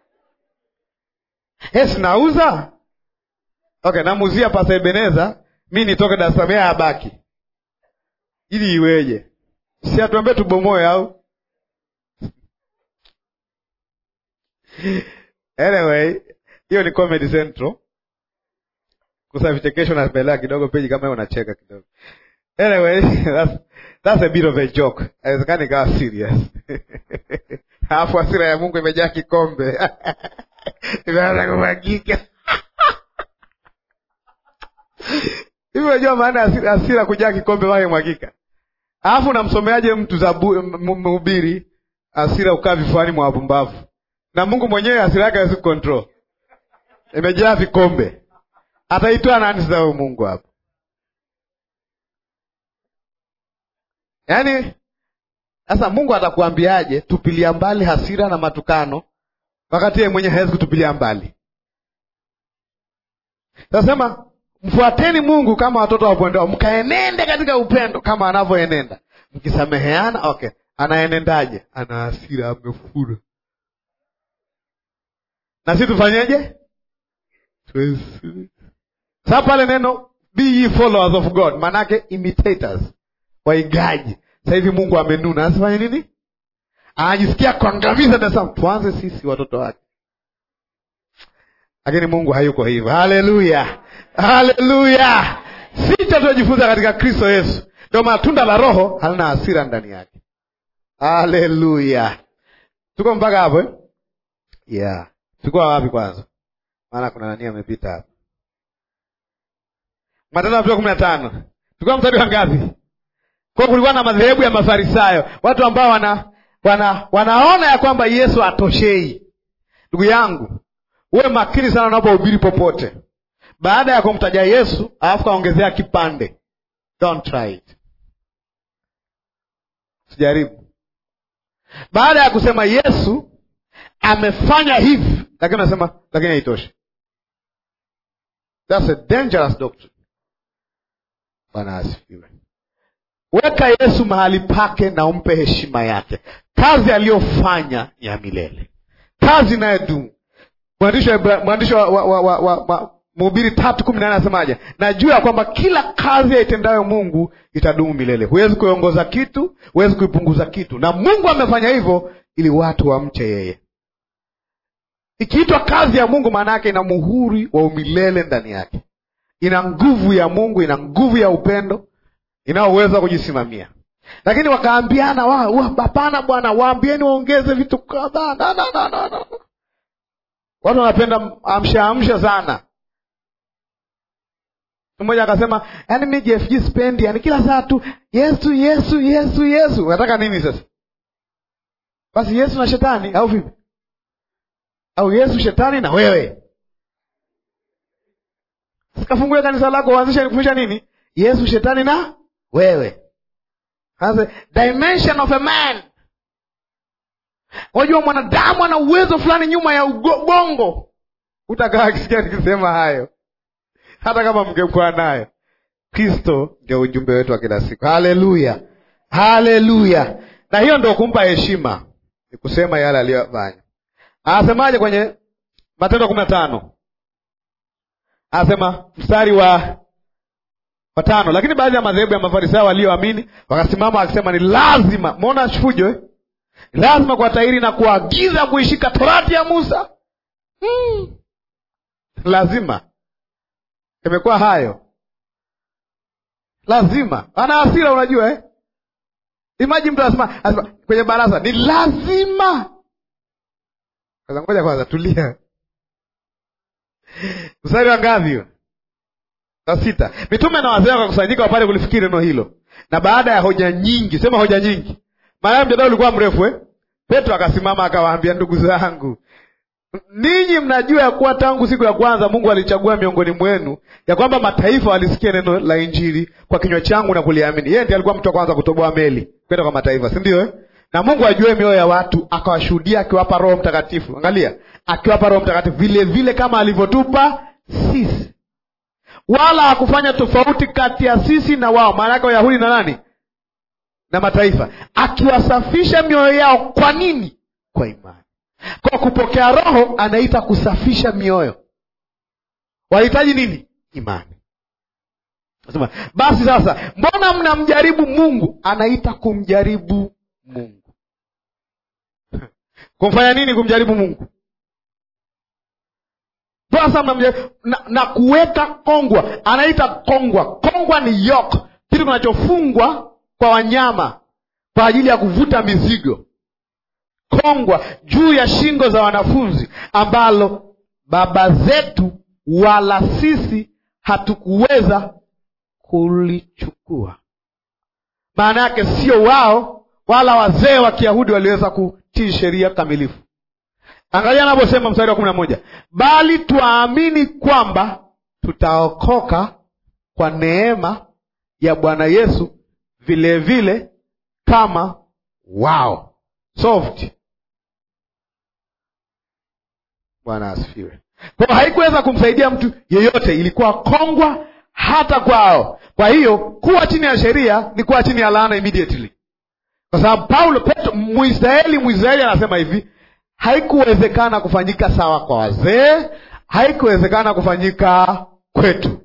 Yes, nauza okay, namuuzia Pasa Ebeneza, mi nitoke Dar es Salaam, yeye abaki, ili iweje? Si atuambie tubomoe au? Anyway, hiyo ni Comedy Central. Kusa vichekesho na pelea kidogo peji kama unacheka kidogo. Anyway, that's, that's a bit of a joke. Haiwezekani ikawa serious. Alafu hasira ya Mungu imejaa kikombe imeanza kumwagika hivi. Unajua maana ya hasira kujaa kikombe wake mwagika? Alafu namsomeaje mtu za mhubiri, hasira ukaa vifuani mwa wapumbavu, na Mungu mwenyewe hasira yake hawezi kucontrol, imejaa vikombe. Ataitoa nani sasa huyo Mungu hapo? Yaani sasa Mungu atakuambiaje tupilia mbali hasira na matukano wakati yeye mwenyewe hawezi kutupilia mbali. Tasema mfuateni Mungu kama watoto wapendao, mkaenende katika upendo kama anavyoenenda, mkisameheana. Okay, anaenendaje? Ana hasira, amefura. Na sisi tufanyeje? Sasa pale neno be ye followers of God, maanake imitators, waigaji. Sasa hivi Mungu amenuna, asifanye nini? Anajisikia kuangamiza Dar es Salaam. Tuanze sisi watoto wake, lakini Mungu hayuko hivyo. Haleluya, haleluya! Sita tunajifunza katika Kristo Yesu, ndio maana tunda la Roho halina hasira ndani yake. Haleluya, tuko mpaka hapo eh? Yeah, tuko wapi kwanza? Maana kuna nani amepita hapa. Matendo ya Mitume kumi na tano tulikuwa mstari wa ngapi? Kwa kulikuwa na madhehebu ya Mafarisayo, watu ambao wana, wana wanaona ya kwamba Yesu atoshei. Ndugu yangu, uwe makini sana unapohubiri popote. Baada ya kumtaja Yesu alafu kaongezea kipande, don't try it, sijaribu. Baada ya kusema Yesu amefanya hivi, lakini unasema lakini haitoshi. That's a dangerous doctrine. Bwana asifiwe. Weka Yesu mahali pake na umpe heshima yake. Kazi aliyofanya ni ya milele, kazi inayodumu. Mwandishi wa, wa, wa, wa, wa, wa Mhubiri tatu kumi na nane anasemaje? Najua ya kwamba kila kazi yaitendayo Mungu itadumu milele. Huwezi kuiongoza kitu, huwezi kuipunguza kitu, na Mungu amefanya hivyo ili watu wamche yeye. Ikiitwa kazi ya Mungu, maana yake ina muhuri wa umilele ndani yake, ina nguvu ya Mungu, ina nguvu ya upendo inayoweza kujisimamia. Lakini wakaambiana, hapana bwana, waambieni waongeze vitu kadhaa. No, no, no, no, no. Watu wanapenda amsha amsha sana. Mmoja akasema, yaani mi JFG spendi, yani kila saa tu Yesu Yesu Yesu Yesu. Unataka nini sasa? Basi Yesu na shetani au vipi? Au Yesu shetani na wewe? Sikafungue kanisa lako uanzishe kufundisha nini? Yesu shetani na wewe. Sasa dimension of a man. Wajua mwanadamu ana uwezo fulani nyuma ya ubongo. Utakaa akisikia nikisema hayo, hata kama mngekuwa nayo. Kristo ndio ujumbe wetu wa kila siku. Haleluya, haleluya! Na hiyo ndio kumpa heshima, ni kusema yale aliyofanya. Anasemaje kwenye Matendo kumi na tano? Anasema mstari wa watano, lakini baadhi ya madhehebu ya Mafarisayo walioamini wakasimama wakisema, ni lazima mwona fujo eh? lazima kuwatahiri na kuagiza kuishika torati ya Musa. hmm. Lazima imekuwa hayo, lazima ana hasira, unajua eh? Imaji mtu anasema anasema kwenye baraza ni lazima. Sasa ngoja kwanza, tulia. Mstari wa ngapi huo? Wa sita. Mitume na wazee wakakusanyika wapate kulifikiri neno hilo, na baada ya hoja nyingi, sema hoja nyingi, maana mjadala ulikuwa mrefu eh? Petro akasimama akawaambia, ndugu zangu, ninyi mnajua ya kuwa tangu siku ya kwanza Mungu alichagua miongoni mwenu ya kwamba mataifa walisikia neno la Injili kwa kinywa changu na kuliamini. Yeye ndiye alikuwa mtu wa kwanza kutoboa meli kwenda kwa mataifa, si ndio eh? Na Mungu ajue mioyo ya watu, akawashuhudia akiwapa Roho Mtakatifu. Angalia, akiwapa Roho Mtakatifu vile vile kama alivyotupa sisi, wala hakufanya tofauti kati ya sisi na wao, maana yake Wayahudi na nani na mataifa, akiwasafisha mioyo yao. Kwa nini? Kwa imani. Kwa kupokea Roho anaita kusafisha mioyo. Wahitaji nini? Imani. Nasema basi sasa, mbona mnamjaribu Mungu? Anaita kumjaribu Mungu. Kumfanya nini? Kumjaribu Mungu. Sasa mnamjaribu na, na kuweka kongwa, anaita kongwa. Kongwa ni yoke, kitu kinachofungwa kwa wanyama kwa ajili ya kuvuta mizigo kongwa juu ya shingo za wanafunzi, ambalo baba zetu wala sisi hatukuweza kulichukua. Maana yake sio wao wala wazee wa Kiyahudi waliweza kutii sheria kamilifu. Angalia anavyosema mstari wa kumi na moja, bali twaamini kwamba tutaokoka kwa neema ya Bwana Yesu vilevile vile kama wao. Soft. Bwana asifiwe. Kwa haikuweza kumsaidia mtu yeyote, ilikuwa kongwa hata kwao. Kwa hiyo kuwa chini ya sheria ni kuwa chini ya laana immediately, kwa kwa sababu Paulo Petro, Mwisraeli Mwisraeli anasema hivi, haikuwezekana kufanyika sawa kwa wazee, haikuwezekana kufanyika kwetu.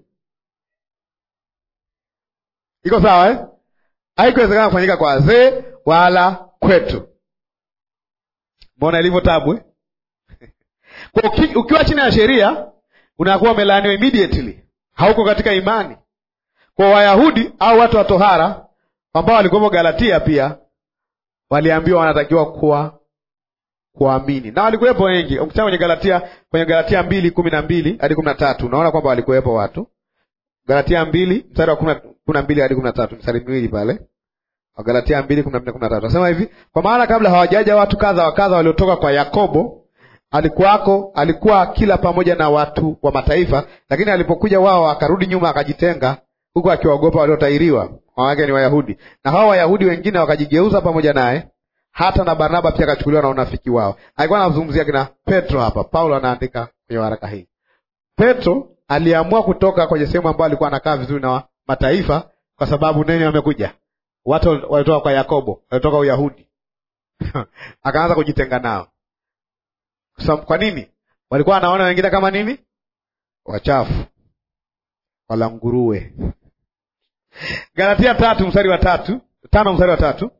Iko sawa eh? Haikuwezekana kufanyika kwa wazee wala kwetu. Mbona ilivyo tabu eh? Kwa uki, ukiwa chini ya sheria unakuwa umelaaniwa immediately, hauko katika imani. Kwa Wayahudi au watu wa tohara ambao walikuwepo Galatia pia waliambiwa wanatakiwa kuwa kuamini, na walikuwepo wengi. Ukisema kwenye Galatia, kwenye Galatia mbili kumi na mbili hadi kumi na tatu unaona kwamba walikuwepo watu. Galatia mbili mstari wa kumi na mbili hadi kumi na tatu mstari miwili pale Wagalatia mbili kumi na mbili kumi na tatu nasema hivi, kwa maana kabla hawajaja watu kadha wa kadha waliotoka kwa Yakobo alikuwako, alikuwa akila pamoja na watu wa mataifa, lakini alipokuja wao akarudi nyuma akajitenga, huku akiwaogopa waliotairiwa, wake ni Wayahudi. Na hao Wayahudi wengine wakajigeuza pamoja naye, hata na Barnaba pia akachukuliwa na unafiki wao. Alikuwa anazungumzia kina Petro hapa. Paulo anaandika kwenye waraka hii. Petro aliamua kutoka kwenye sehemu ambayo alikuwa anakaa vizuri na mataifa, kwa sababu nini? Wamekuja watu walitoka kwa Yakobo, walitoka Uyahudi akaanza kujitenga nao. Kwa nini? Walikuwa wanaona wengine kama nini? Wachafu, wala nguruwe. Galatia tatu mstari wa tatu tano mstari wa tatu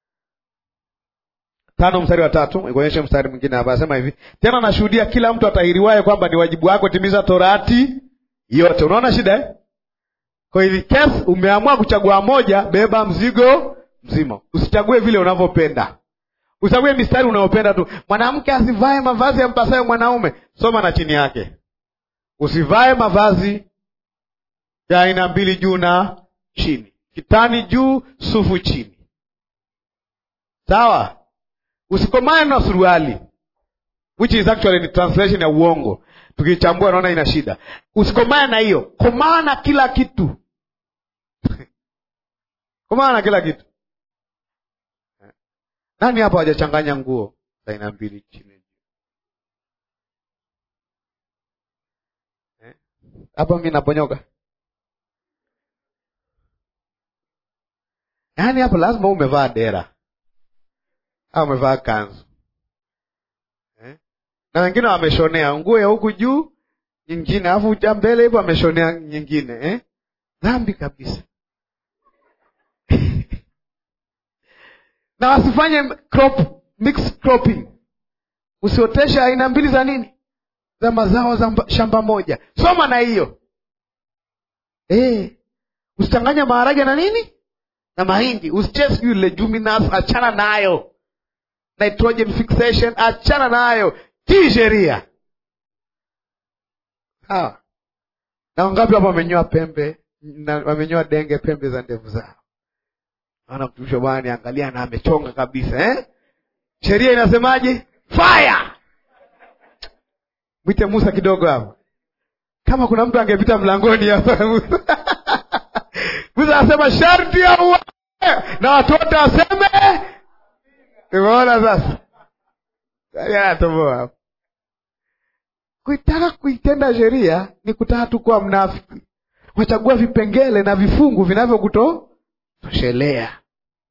tano mstari wa tatu ikuonyeshe mstari mwingine hapa, anasema hivi tena, nashuhudia kila mtu atahiriwaye kwamba ni wajibu wako timiza torati yote. Unaona shida eh? Kwa hivi kesi umeamua kuchagua moja, beba mzigo mzima. Usichague vile unavyopenda, usichague mistari unayopenda tu. Mwanamke asivae mavazi yampasayo mwanaume, soma na chini yake. Usivae mavazi ya aina mbili, juu na chini, kitani juu, sufu chini. Sawa? Usikomane na suruali, which is actually ni translation ya uongo tukichambua naona ina shida. Usikomane na hiyo, komana na kila kitu komana na kila kitu. Nani hapa hajachanganya nguo za aina mbili chini hapa? Mi naponyoka, yaani hapa lazima umevaa dera au umevaa kanzu na wengine wameshonea nguo ya huku juu nyingine, alafu uja mbele hivyo wameshonea nyingine eh? Dhambi kabisa na wasifanye crop, mix cropping. Usiotesha aina mbili za nini, za mazao za shamba moja. Soma na hiyo eh. Usichanganya maharage na nini na mahindi. Usichee sijui leguminous, achana nayo. Nitrogen fixation, achana nayo tii sheria sawa. Na wangapi hapa wamenyoa pembe na wamenyoa denge pembe za ndevu zao? Naona mtumishi wa Bwana niangalia na amechonga kabisa eh? Sheria inasemaje? Fire! Mwite Musa kidogo hapo, kama kuna mtu angepita mlangoni hapa Musa anasema sharti ya uwe na watu wote waseme. Umeona sasa, anatoboa hapo Kuitaka kuitenda sheria ni kutaka tu kuwa mnafiki. Wachagua vipengele na vifungu vinavyokutoshelea.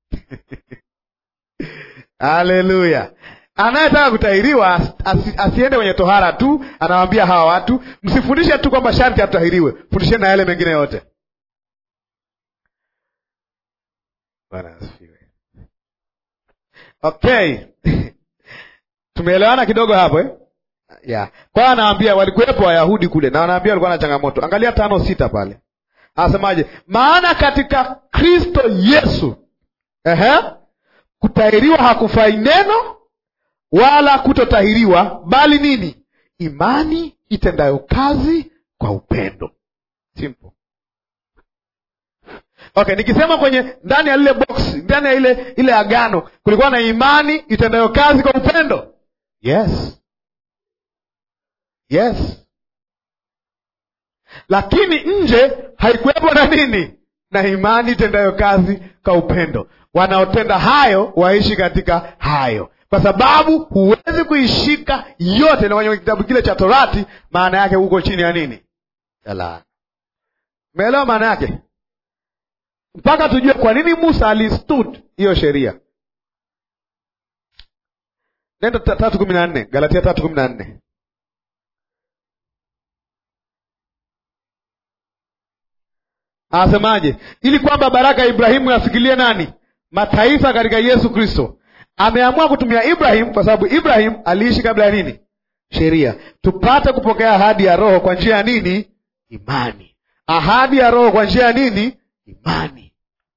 Haleluya! Anayetaka kutahiriwa asi, asiende kwenye tohara tu. Anawaambia hawa watu, msifundishe tu kwamba sharti atutahiriwe, fundisheni na yale mengine yote. Bwana asifiwe. Okay tumeelewana kidogo hapo eh? Yeah. Kwa hiyo anaambia walikuwepo Wayahudi kule na wanaambia walikuwa na changamoto. Angalia tano sita pale. Anasemaje? Maana katika Kristo Yesu, ehe, kutahiriwa hakufai neno wala kutotahiriwa, bali nini? Imani itendayo kazi kwa upendo. Simple. Okay, nikisema kwenye ndani ya lile box, ndani ya ile ile agano kulikuwa na imani itendayo kazi kwa upendo. Yes. Yes, lakini nje haikuwepo na nini? Na imani itendayo kazi kwa upendo. Wanaotenda hayo waishi katika hayo, kwa sababu huwezi kuishika yote na kwenye kitabu kile cha Torati, maana yake huko chini ya nini? Ya laana. Umeelewa maana yake? Mpaka tujue kwa nini Musa alistud hiyo sheria. nenda tatu kumi na nne Galatia tatu kumi na nne Anasemaje? Ili kwamba baraka ya Ibrahimu yafikilie nani? Mataifa katika Yesu Kristo. Ameamua kutumia Ibrahim kwa sababu Ibrahim aliishi kabla ya nini? Sheria, tupate kupokea ahadi ya Roho kwa njia ya nini? Imani. Ahadi ya Roho kwa njia ya nini? Imani.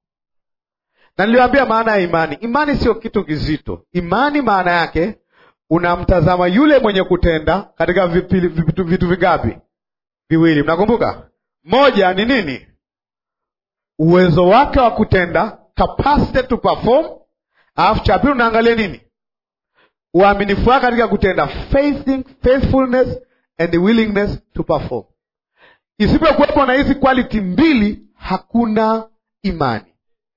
Na niliwaambia maana ya imani. Imani sio kitu kizito. Imani maana yake unamtazama yule mwenye kutenda katika vipili, vitu, vitu vingapi? Viwili. Mnakumbuka? Moja ni nini? Uwezo wake wa kutenda, capacity to perform. Alafu cha pili unaangalia nini? Uaminifu wake katika kutenda, faithing, faithfulness and the willingness to perform. Isipokuwepo na hizi quality mbili, hakuna imani.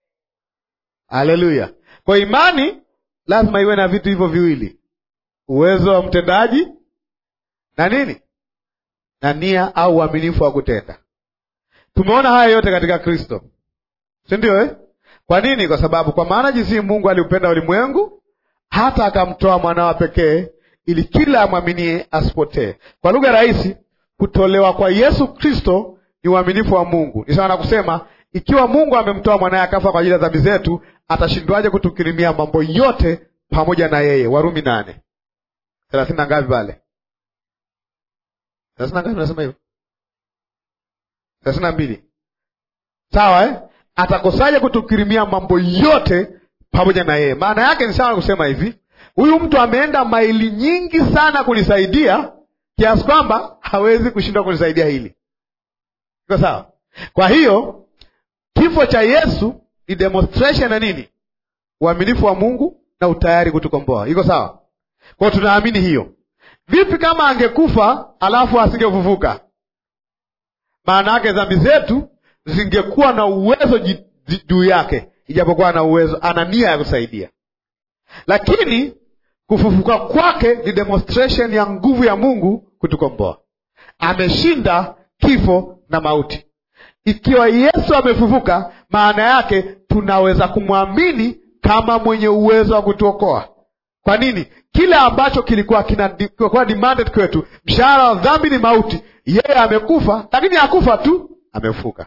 Haleluya! Kwa imani lazima iwe na vitu hivyo viwili, uwezo wa mtendaji na nini, na nia au uaminifu wa kutenda. Tumeona haya yote katika Kristo, si ndio eh? Kwa nini? Kwa sababu kwa maana jinsi Mungu aliupenda ulimwengu hata akamtoa mwanawa pekee, ili kila amwaminie asipotee. Kwa lugha rahisi, kutolewa kwa Yesu Kristo ni uaminifu wa Mungu. Ni sawa na kusema ikiwa Mungu amemtoa mwanaye akafa kwa ajili ya dhambi zetu, atashindwaje kutukirimia mambo yote pamoja na yeye? Warumi nane thelathini na ngapi pale? thelathini na ngapi? Nasema hivyo thelathini na mbili sawa eh? Atakosaje kutukirimia mambo yote pamoja na yeye? Maana yake ni sawa kusema hivi, huyu mtu ameenda maili nyingi sana kunisaidia kiasi kwamba hawezi kushindwa kunisaidia hili. Iko sawa? Kwa hiyo kifo cha Yesu ni demonstration na nini? Uaminifu wa Mungu na utayari kutukomboa. Iko sawa? Kwa hiyo tunaamini hiyo. Vipi kama angekufa alafu asingefufuka? Maana yake dhambi zetu zingekuwa na uwezo juu yake, ijapokuwa ana uwezo, ana nia ya kusaidia, lakini kufufuka kwake ni demonstration ya nguvu ya Mungu kutukomboa. Ameshinda kifo na mauti. Ikiwa Yesu amefufuka, maana yake tunaweza kumwamini kama mwenye uwezo wa kutuokoa. Kwa nini? Kile ambacho kilikuwa kinakuwa demanded kwetu, mshahara wa dhambi ni mauti, yeye amekufa, lakini hakufa tu, amefufuka.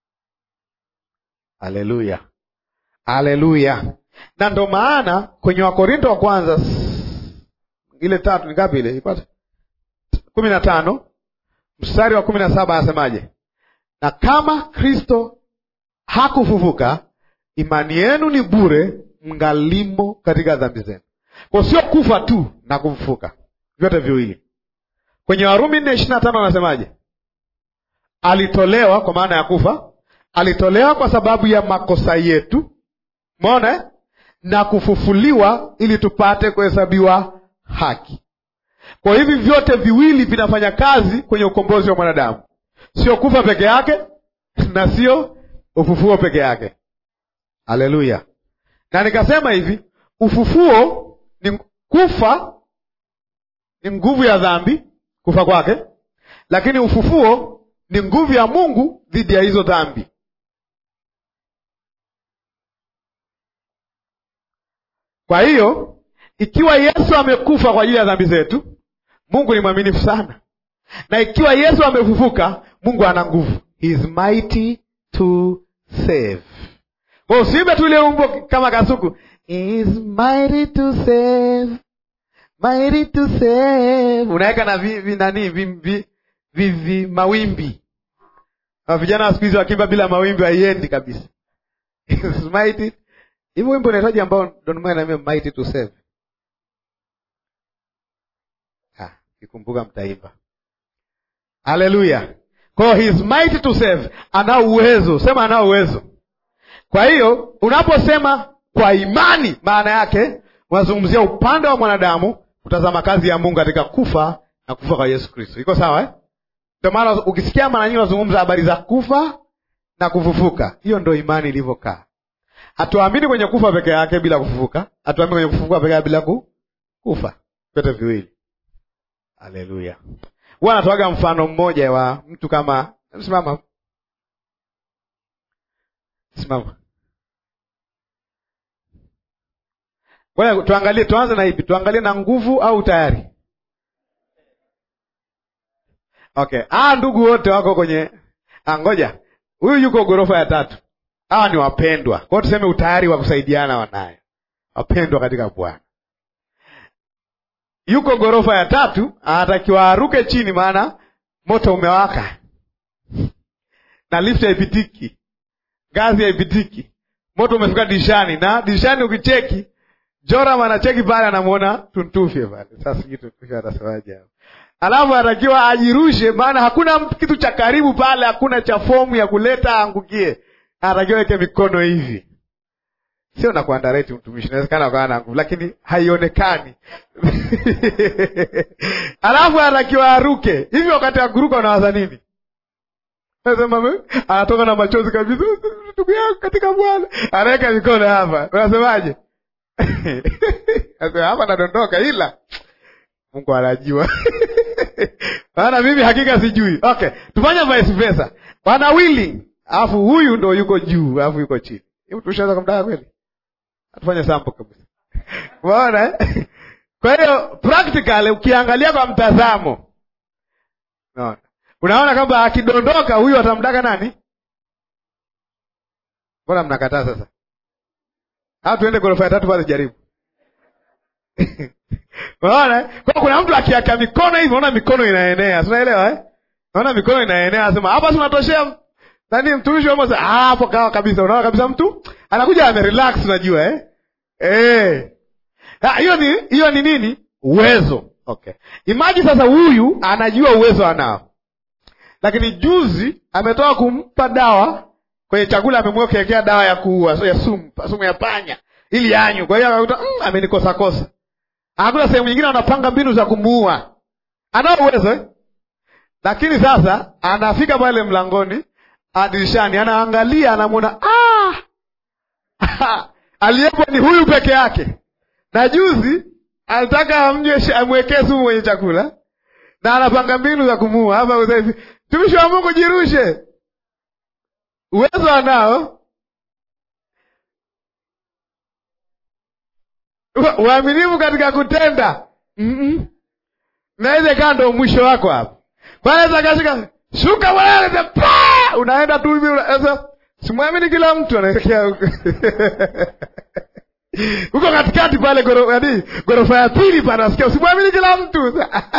Haleluya, haleluya! Na ndo maana kwenye Wakorinto wa kwanza ile tatu ni ngapi ile ipate kumi na tano mstari wa kumi na saba anasemaje? Na kama Kristo hakufufuka, imani yenu ni bure, mngalimo katika dhambi zenu. Kwa sio kufa tu na kufufuka, vyote viwili. Kwenye Warumi nne ishirini na tano anasemaje? Alitolewa kwa maana ya kufa, alitolewa kwa sababu ya makosa yetu, umeona, na kufufuliwa ili tupate kuhesabiwa haki. Kwa hivi vyote viwili vinafanya kazi kwenye ukombozi wa mwanadamu, sio kufa peke yake na sio ufufuo peke yake. Haleluya! Na nikasema hivi, ufufuo ni kufa, ni nguvu ya dhambi, kufa kwake, lakini ufufuo ni nguvu ya Mungu dhidi ya hizo dhambi. Kwa hiyo ikiwa Yesu amekufa kwa ajili ya dhambi zetu, Mungu ni mwaminifu sana, na ikiwa Yesu amefufuka, Mungu ana nguvu, he is mighty to save. Kwa usiimbe tu ile umbo kama kasuku, he is mighty to save, mighty to save, unaweka na vi, vi, nani vi, vi, vi, vi, mawimbi. Vijana wa siku hizi wakimba bila mawimbi haiendi kabisa. He is mighty hivyo wimbo unahitaji ambao ndo naambia mighty to save. Ah, kikumbuka mtaimba. Haleluya. Kwa hiyo he is mighty to save, anao uwezo, sema anao uwezo. Kwa hiyo unaposema kwa imani, maana yake unazungumzia upande wa mwanadamu kutazama kazi ya Mungu katika kufa na kufa kwa Yesu Kristo. Iko sawa eh? Ndio maana ukisikia mara nyingi unazungumza habari za kufa na kufufuka, hiyo ndo imani ilivyokaa. Hatuamini kwenye kufa peke yake bila kufufuka, hatuamini kwenye kufufuka peke yake bila ku, kufa, vyote viwili. Haleluya! Huwa anatoaga mfano mmoja wa mtu kama, simama simama, Ngoja tuangalie, tuanze na ipi? Tuangalie na nguvu au tayari? Okay, ah, ndugu wote wako kwenye ah, ngoja huyu yuko ghorofa ya tatu. Hawa ni wapendwa, kwa hiyo tuseme utayari wa kusaidiana wanayo, wapendwa katika Bwana. Yuko ghorofa ya tatu, anatakiwa aruke chini, maana moto umewaka na lift haipitiki, ngazi haipitiki, moto umefika dirishani, na dirishani ukicheki, Joram anacheki pale, anamwona tuntufye pale. Sasa sijui tuntufye atasemaje hapo alafu anatakiwa ajirushe, maana hakuna kitu cha karibu pale, hakuna cha fomu ya kuleta aangukie. Anatakiwa weke mikono hivi, sio na kuandareti mtumishi, inawezekana akawa na nguvu, lakini haionekani alafu anatakiwa aruke hivi. Wakati wa kuruka unawaza nini? Nasema anatoka na machozi kabisa, ndugu yangu katika Bwana, anaweka mikono hapa, unasemaje? hapa nadondoka, ila Mungu anajua maana mimi hakika sijui. Okay, tufanye vice versa, wana willing, alafu huyu ndo yuko juu, alafu yuko chini. Hebu tushaweza kumtaka kweli? Tufanye sample kabisa, umeona eh? Kwa hiyo practical, ukiangalia kwa mtazamo, unaona unaona kwamba akidondoka huyu atamdaka nani? Mbona mnakataa sasa? Au tuende ghorofa ya tatu pale, jaribu Unaona? Kwa kuna mtu akiaka mikono hivi, unaona mikono inaenea. Unaelewa eh? Unaona mikono inaenea, anasema hapa si unatoshea nani mtumishi wa Mungu. Ah, hapo kawa kabisa. Unaona kabisa mtu anakuja ame relax unajua eh? Eh. Ah, hiyo ni hiyo ni nini? Uwezo. Okay. Imagine sasa huyu anajua uwezo anao. Lakini juzi ametoka kumpa dawa kwenye chakula amemwekea dawa ya kuua, so ya sumu, sumu ya panya ili anywe. Kwa hiyo akakuta mm, amenikosa kosa. Hakuna sehemu nyingine anapanga mbinu za kumuua. Anao uwezo eh? Lakini sasa anafika pale mlangoni, dirishani, anaangalia, anamwona ah! aliyepo ni huyu peke yake, na juzi alitaka amnye amwekee sumu kwenye chakula, na anapanga mbinu za kumuua. Hapa hivi, tumishi wa Mungu, jirushe. Uwezo anao uaminifu katika kutenda mm-mm. Naweza kaa ndo mwisho wako hapo, kwanaweza kashika shuka mwanaa pa unaenda tu hivi, unaweza simwamini kila mtu anaelekea huko huko katikati pale ghorofa ya pili pale, nasikia usimwamini kila mtu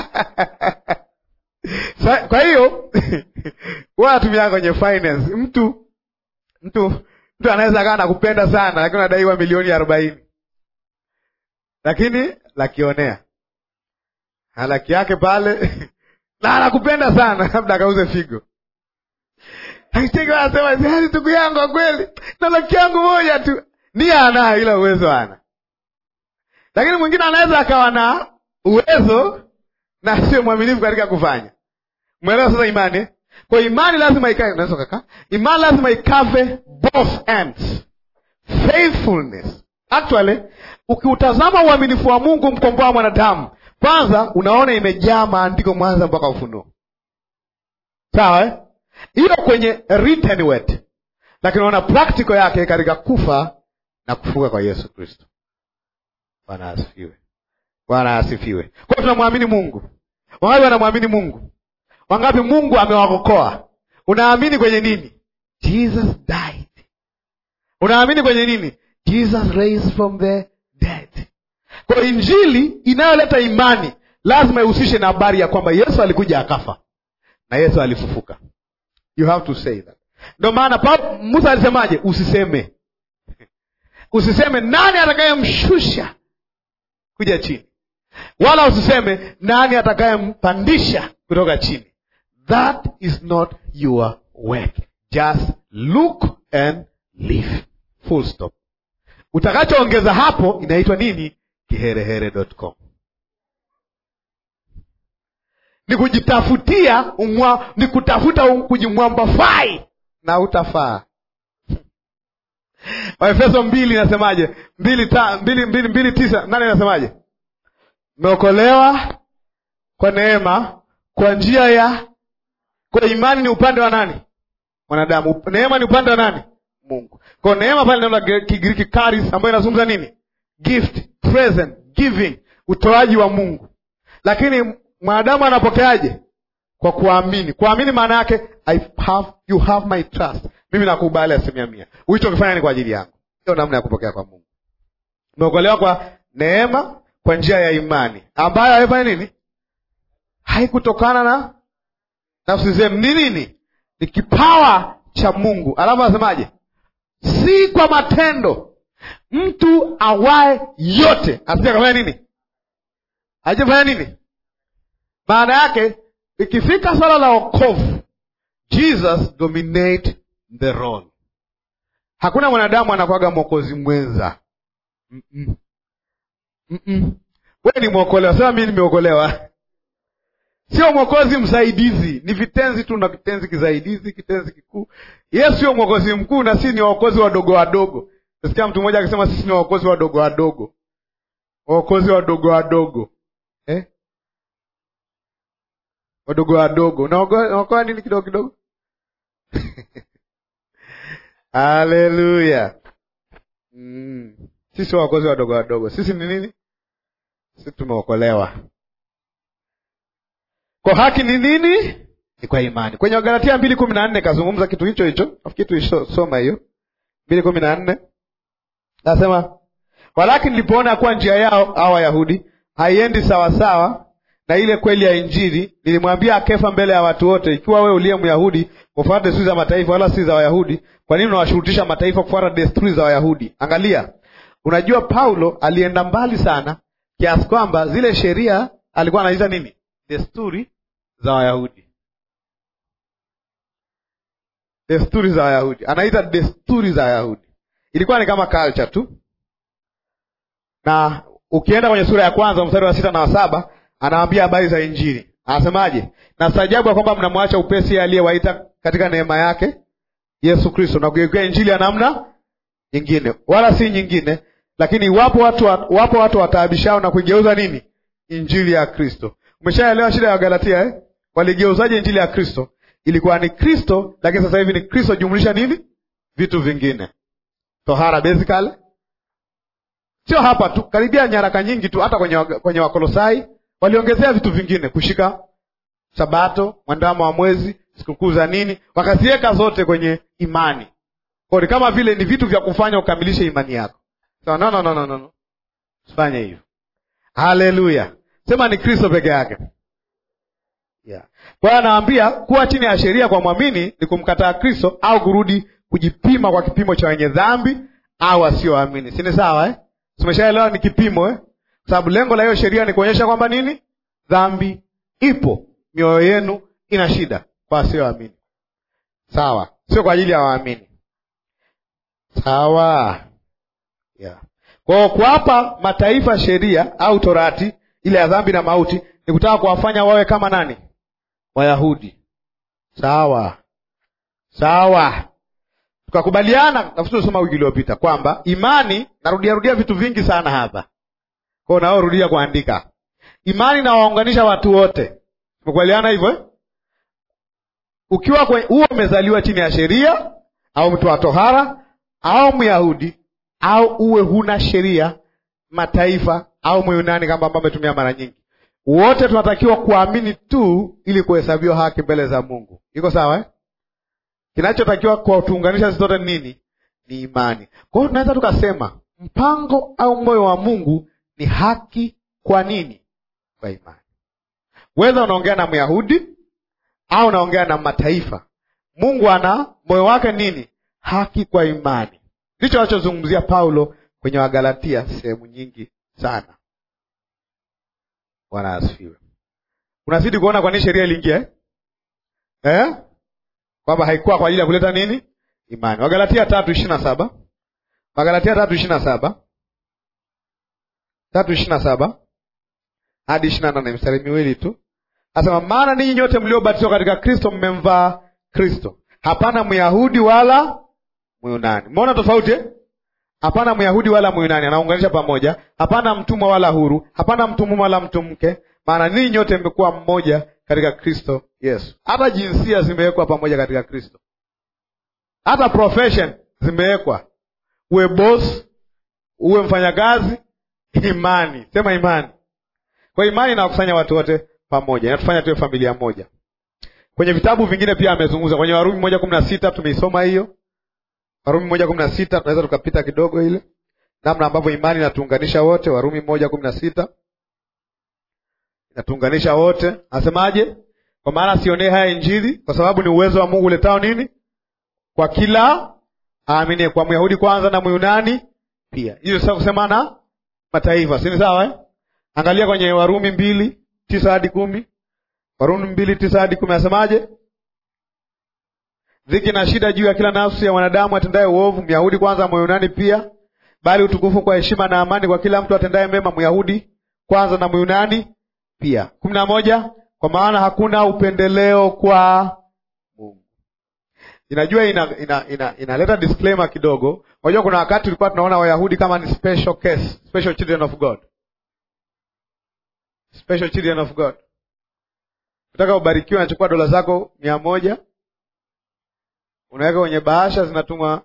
kwa hiyo huwa natumia kwenye finance, mtu mtu mtu anaweza kaa nakupenda sana, lakini unadaiwa milioni arobaini lakini lakionea laki yake pale na anakupenda sana, labda akauze figo. Anasema ndugu yangu, kwa kweli na laki yangu moja tu, nia anayo, ila uwezo ana. Lakini mwingine anaweza akawa na uwezo na sio mwaminifu katika kufanya. Mwelewa sasa imani? Kwa imani lazima ikae, unaweza kaka, imani lazima ikave both ends, faithfulness Actually, ukiutazama uaminifu wa Mungu mkomboa mwanadamu, kwanza unaona imejaa maandiko Mwanza mpaka Ufunuo, sawa eh? Hiyo kwenye written word, lakini unaona practical yake katika kufa na kufuka kwa Yesu Kristo. Bwana asifiwe, Bwana asifiwe. Kwa hiyo tunamwamini Mungu. Wangapi wanamwamini Mungu? Wangapi Mungu amewakokoa? Unaamini kwenye nini? Jesus died. Unaamini kwenye nini? Jesus raised from the dead. Kwa injili inayoleta imani lazima ihusishe na habari ya kwamba Yesu alikuja akafa na Yesu alifufuka. You have to say that. Ndio maana Musa alisemaje? Usiseme, usiseme nani atakayemshusha kuja chini, wala usiseme nani atakayempandisha kutoka chini. That is not your work. Just look and live. Full stop. Utakachoongeza hapo inaitwa nini? Kiherehere.com. Ni kujitafutia umwa, ni kutafuta um, kujimwambafai na utafaa. Waefeso mbili inasemaje? mbili, ta, mbili, mbili, mbili tisa nane inasemaje? Mmeokolewa kwa neema kwa njia ya kwa imani. Ni upande wa nani? Mwanadamu. Neema ni upande wa nani? Mungu. Kwa neema pale neno la Kigiriki charis, ambayo inazungumza nini? gift present giving utoaji wa mungu lakini mwanadamu anapokeaje kwa kuamini kuamini maana yake I have, you have my trust mimi nakubali asilimia mia ulichokifanya ni kwa ajili yangu hiyo namna ya kupokea kwa mungu umeokolewa kwa neema kwa njia ya imani ambayo haifanya nini haikutokana na nafsi zenu ni nini ni kipawa cha mungu alafu anasemaje si kwa matendo mtu awaye yote asija kafanya nini ajafanya nini maana yake ikifika swala la okovu jesus dominate the role hakuna mwanadamu anakwaga mwokozi mwenza Mm-mm. Mm-mm. we ni mwokolewa sema mi nimeokolewa sio mwokozi msaidizi ni vitenzi tu na kitenzi kisaidizi kitenzi kikuu yesu sio mwokozi mkuu na sisi ni waokozi wadogo wadogo nasikia mtu mmoja akisema sisi ni waokozi wadogo wadogo waokozi wadogo wadogo eh? wadogo wadogo unaokoa nini kidogo kidogo haleluya mm. sisi waokozi wadogo wadogo sisi ni nini sisi tumeokolewa kwa haki ni nini ni kwa imani kwenye wagalatia mbili kumi na nne kazungumza kitu hicho hicho nafikiri tuisoma hiyo mbili kumi na nne nasema walakini nilipoona kuwa njia yao au wayahudi haiendi sawasawa na ile kweli ya injili nilimwambia akefa mbele ya watu wote ikiwa wewe uliye myahudi kufuata desturi za mataifa wala si za wayahudi kwa nini unawashurutisha mataifa kufuata desturi za wayahudi angalia unajua paulo alienda mbali sana kiasi kwamba zile sheria alikuwa anaita nini desturi za wayahudi desturi za wayahudi anaita desturi za wayahudi ilikuwa ni kama culture tu na ukienda kwenye sura ya kwanza mstari wa sita na wa saba anawaambia habari za injili anasemaje na staajabu ya kwamba mnamwacha upesi aliyewaita katika neema yake yesu kristo na kuigeukia injili ya namna nyingine wala si nyingine lakini wapo watu wapo watu wataabishao na kuigeuza nini injili ya kristo umeshaelewa shida ya wagalatia eh? waligeuzaje injili ya kristo ilikuwa ni kristo lakini sasa hivi ni kristo jumlisha nini vitu vingine tohara basically sio hapa tu karibia nyaraka nyingi tu hata kwenye, kwenye wakolosai waliongezea vitu vingine kushika sabato mwandamo wa mwezi sikukuu za nini wakaziweka zote kwenye imani kwa ni kama vile ni vitu vya kufanya ukamilishe imani yako so, no, no, no, no, no. usifanye hivyo haleluya sema ni kristo peke yake yeah. kwa hiyo anaambia kuwa chini ya sheria kwa mwamini ni kumkataa kristo au kurudi kujipima kwa kipimo cha wenye dhambi au wasioamini sini sawa eh? tumeshaelewa ni kipimo eh? kwa sababu lengo la hiyo sheria ni kuonyesha kwamba nini dhambi ipo mioyo yenu ina shida kwa wasioamini sawa sio kwa ajili ya waamini sawa yeah. kwao kuwapa mataifa sheria au torati ile ya dhambi na mauti ni kutaka kuwafanya wawe kama nani wayahudi sawa sawa tukakubaliana nafikiri tulisoma wiki iliyopita kwamba imani narudiarudia vitu vingi sana hapa kwao naorudia kuandika imani inawaunganisha watu wote tumekubaliana hivyo eh? ukiwa huo umezaliwa chini ya sheria au mtu wa tohara au myahudi au uwe huna sheria mataifa au myunani kama ambao ametumia mara nyingi wote tunatakiwa kuamini tu ili kuhesabiwa haki mbele za mungu iko sawa eh? kinachotakiwa kwa tuunganisha sisi zote ni nini ni imani kwa hiyo tunaweza tukasema mpango au moyo wa mungu ni haki kwa nini kwa imani weza unaongea na myahudi au unaongea na mataifa mungu ana moyo wake nini haki kwa imani ndicho anachozungumzia paulo kwenye wagalatia sehemu nyingi sana bwana asifiwe unazidi kuona kwa nini sheria iliingia eh? eh? kwamba haikuwa kwa ajili ya kuleta nini imani wagalatia tatu ishiri na saba wagalatia tatu ishiri na saba tatu ishiri na saba hadi ishiri na nane mstari miwili tu asema maana ninyi nyote mliobatizwa katika kristo mmemvaa kristo hapana myahudi wala myunani mmeona tofauti eh? hapana myahudi wala myunani anaunganisha pamoja hapana mtumwa wala huru hapana mtumwa wala mtu mke maana ninyi nyote mmekuwa mmoja katika kristo yesu hata jinsia zimewekwa pamoja katika kristo hata profession zimewekwa uwe boss uwe mfanyakazi Imani, sema imani. Kwa imani inawakusanya watu wote pamoja, inatufanya tuwe familia moja. Kwenye vitabu vingine pia amezungumza, kwenye Warumi moja kumi na sita tumeisoma hiyo. Warumi moja kumi na sita tunaweza tukapita kidogo ile namna ambavyo imani inatuunganisha wote. Warumi moja kumi na sita inatuunganisha wote. Anasemaje? Kwa maana sionee haya Injili, kwa sababu ni uwezo wa Mungu uletao nini kwa kila aamini, kwa Myahudi kwanza na Myunani pia. Hiyo sasa kusema na mataifa, si ni sawa eh? Angalia kwenye Warumi mbili tisa hadi kumi. Warumi mbili tisa hadi kumi anasemaje? Dhiki na shida juu ya kila nafsi ya mwanadamu atendaye uovu, Myahudi kwanza, Myunani pia, bali utukufu kwa heshima na amani kwa kila mtu atendaye mema, Myahudi kwanza na Myunani pia. kumi na moja. Kwa maana hakuna upendeleo kwa Mungu. Inajua ina, ina, ina, inaleta disclaimer kidogo. Unajua kuna wakati tulikuwa tunaona Wayahudi kama ni special case, special children of God, special children of God. Nataka ubarikiwe, unachukua dola zako mia moja unaweka kwenye bahasha, zinatumwa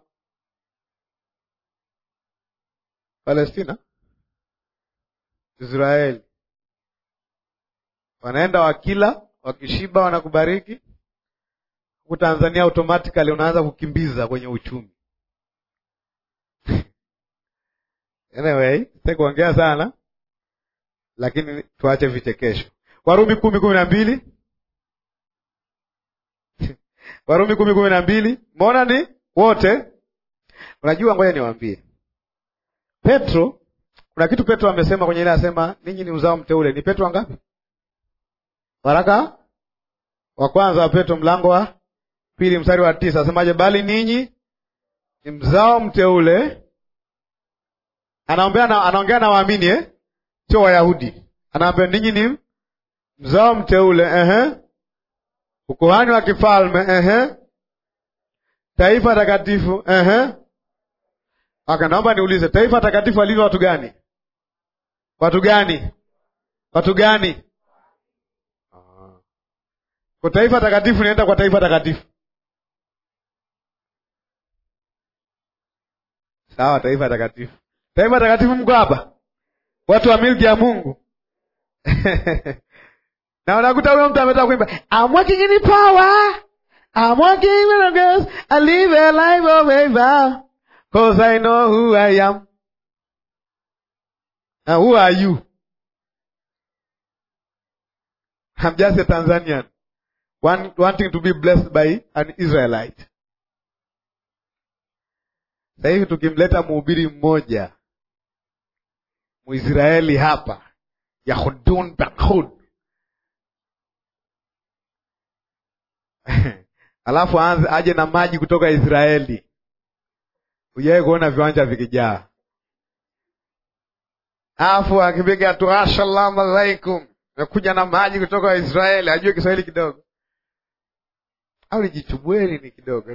Palestina, Israeli, wanaenda wakila, wakishiba wanakubariki. Huku Tanzania automatically unaanza kukimbiza kwenye uchumi. Anyway, sitaki kuongea sana, lakini tuache vichekesho. Warumi kumi kumi na mbili Warumi kumi kumi na mbili Mbona ni wote? Unajua, ngoja niwaambie, Petro, kuna kitu Petro amesema kwenye ile, asema ninyi ni uzao mteule. Ni Petro ngapi? Waraka wa kwanza wa Petro mlango wa pili mstari wa tisa asemaje? Bali ninyi ni mzao mteule. Anaongea na anaongea na waamini eh? Sio Wayahudi. Anaambia ninyi ni mzao mteule, ehe ukuhani wa kifalme ehe, taifa takatifu ehe. Aka, naomba niulize, taifa takatifu alivyo watu gani? Watu gani? Watu gani? Kwa taifa takatifu nienda kwa taifa takatifu, sawa. Taifa takatifu, taifa takatifu, mko hapa, watu wa milki ya Mungu na unakuta huyo mtu ametaka kuimba I'm walking in the power I'm walking in the grace I live a life of favor cause I know who I am and who are you I'm just a Tanzanian one, wanting to be blessed by an Israelite sasa hivi tukimleta mhubiri mmoja Mwisraeli hapa Yahudun Bakhud alafu aanze aje na maji kutoka Israeli. Hujawahi kuona viwanja vikijaa, alafu akipiga tu assalamu alaikum, amekuja na maji kutoka Israeli, ajue Kiswahili kidogo au nijichubweni ni kidogo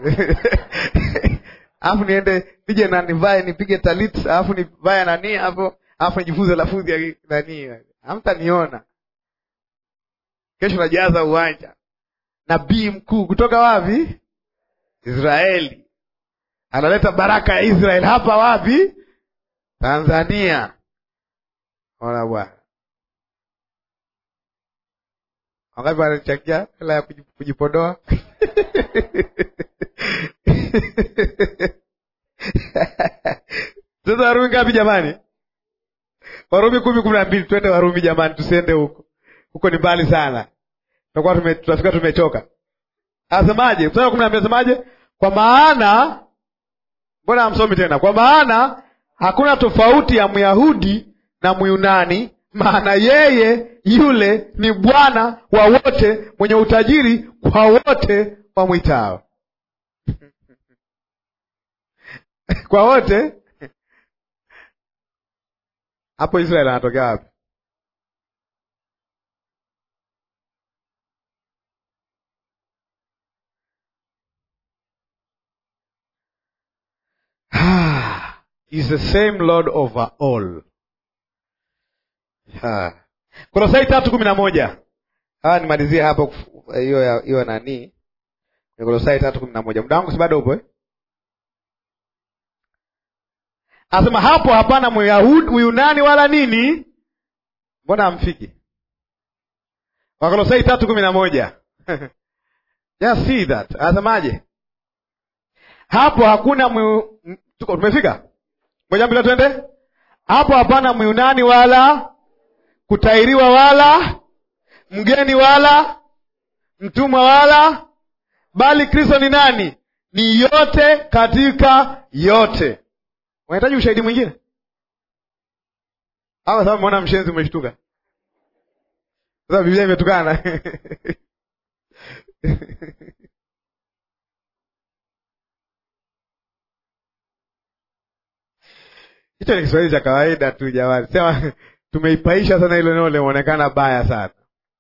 alafu niende nije na nivae nipige talit, alafu nivae nani hapo, alafu nijifunze lafudhi ya nani, hamtaniona kesho. Najaza uwanja nabii mkuu kutoka wapi? Israeli. Analeta baraka ya Israeli hapa wapi? Tanzania. Ona bwana, wangapi wanachangia hela ya kujipodoa? Sasa Warumi ngapi jamani? Warumi kumi kumi na mbili. Twende Warumi jamani, tusiende huko, huko ni mbali sana tutakuwa tume, tutafika tumechoka. Asemaje? mstari wa kumi na mbili asemaje? Kwa maana, mbona hamsomi tena? Kwa maana hakuna tofauti ya Myahudi na Myunani, maana yeye yule ni Bwana wa wote, mwenye utajiri kwa wote wamwitao. kwa wote hapo Israeli anatokea wapi? is the same Lord over all. Kolosai tatu kumi na moja. Haya, nimalizie hapo hiyo hiyo nani, Kolosai tatu kumi na moja. Muda wangu si bado upo eh? Asema hapo hapana Myahudi, Myunani wala nini. Mbona hamfiki? Wakolosai tatu kumi na moja. Just see that. Asemaje? Hapo hakuna myu... Tuko tumefika? Ngoja mbele twende. Hapo hapana Myunani wala kutairiwa wala mgeni wala mtumwa wala, bali Kristo ni nani? Ni yote katika yote. Unahitaji ushahidi mwingine au sababu umeona mshenzi umeshtuka? Sasa Biblia imetukana hicho ni Kiswahili cha kawaida tu jamani, sema tumeipaisha sana hilo neno limeonekana baya sana.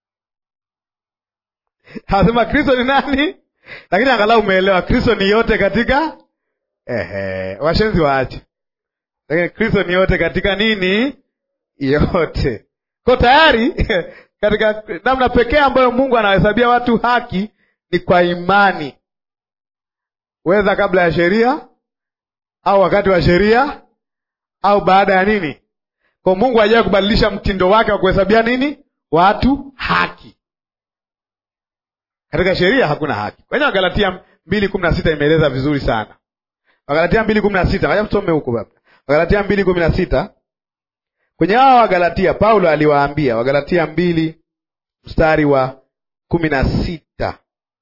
Anasema Kristo ni nani, lakini angalau umeelewa Kristo ni yote katika ehe, washenzi waache, lakini Kristo ni yote katika nini? Yote ko tayari katika namna pekee ambayo Mungu anawahesabia watu haki ni kwa imani, weza kabla ya sheria au wakati wa sheria au baada ya nini. Kwa Mungu hajawahi kubadilisha mtindo wake wa kuhesabia nini watu haki. Katika sheria hakuna haki. Kwenye Wagalatia mbili kumi na sita imeeleza vizuri sana. Wagalatia mbili kumi na sita waja tusome huko baba. Wagalatia mbili kumi na sita kwenye hawa Wagalatia Paulo aliwaambia, Wagalatia mbili mstari wa kumi na sita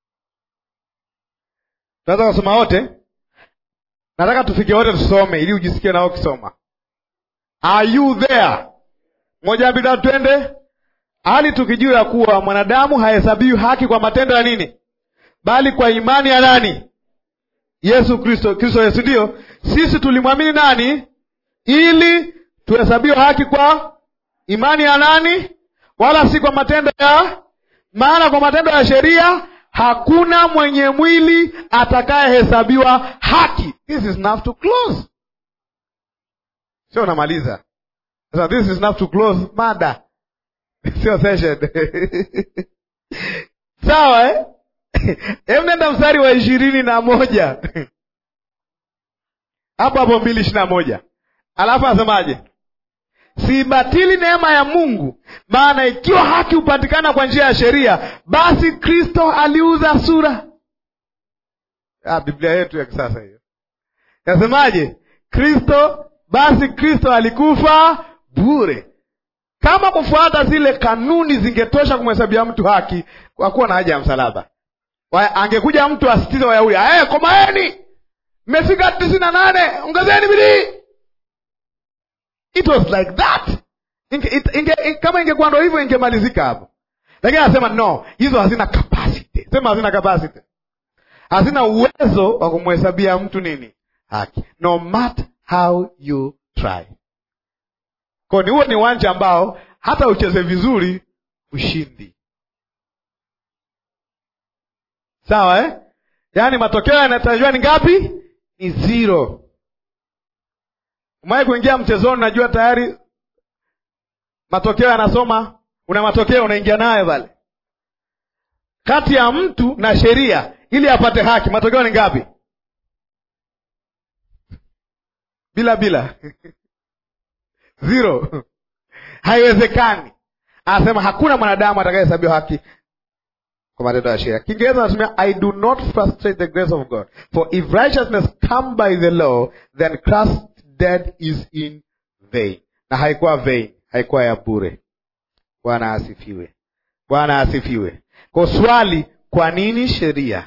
tunaweza kusoma wote. Nataka tufike wote tusome, ili ujisikie nao ukisoma. Are you there? Moja mbili tatu, twende. Hali tukijua ya kuwa mwanadamu hahesabiwi haki kwa matendo ya nini, bali kwa imani ya nani? Yesu Kristo. Kristo Yesu, ndiyo sisi tulimwamini nani, ili tuhesabiwe haki kwa imani ya nani, wala si kwa matendo ya. Maana kwa matendo ya sheria hakuna mwenye mwili atakayehesabiwa haki. This is enough to close. Sio unamaliza sasa, this is enough to close mada sio session sawa eh? Hebu nenda mstari wa ishirini na moja hapo hapo mbili ishirini na moja alafu asemaje? Siibatili neema ya Mungu, maana ikiwa haki hupatikana kwa njia ya sheria, basi Kristo aliuza sura. Ah, Biblia yetu ya kisasa hiyo nasemaje? Kristo, basi Kristo alikufa bure. Kama kufuata zile kanuni zingetosha kumhesabia mtu haki, kwa kuwa na haja ya msalaba. Angekuja mtu asitize Wayahudi, hey, komaeni, mmefika tisini na nane, ongezeni bidii. It was like that. Inge, it, inge, kama ingekuwa ndo hivyo ingemalizika hapo, lakini anasema no, hizo hazina capacity. Sema hazina capacity, hazina uwezo wa kumhesabia mtu nini haki, no matter how you try. Kwa ni huo ni uwanja ambao hata ucheze vizuri ushindi. Sawa eh? Yaani matokeo yanatarajiwa ni ngapi? Ni zero. Umewahi kuingia mchezoni, najua tayari matokeo yanasoma, una matokeo unaingia nayo pale, kati ya mtu na sheria, ili apate haki, matokeo ni ngapi? Bila bila zero. Haiwezekani. Anasema hakuna mwanadamu atakayehesabiwa haki kwa matendo ya sheria. Kiingereza anasema I do not frustrate the grace of God for if righteousness come by the law then Christ dead is in vain. Na haikuwa vain, haikuwa ya bure. Bwana asifiwe, Bwana asifiwe. Kwa swali, kwa nini sheria?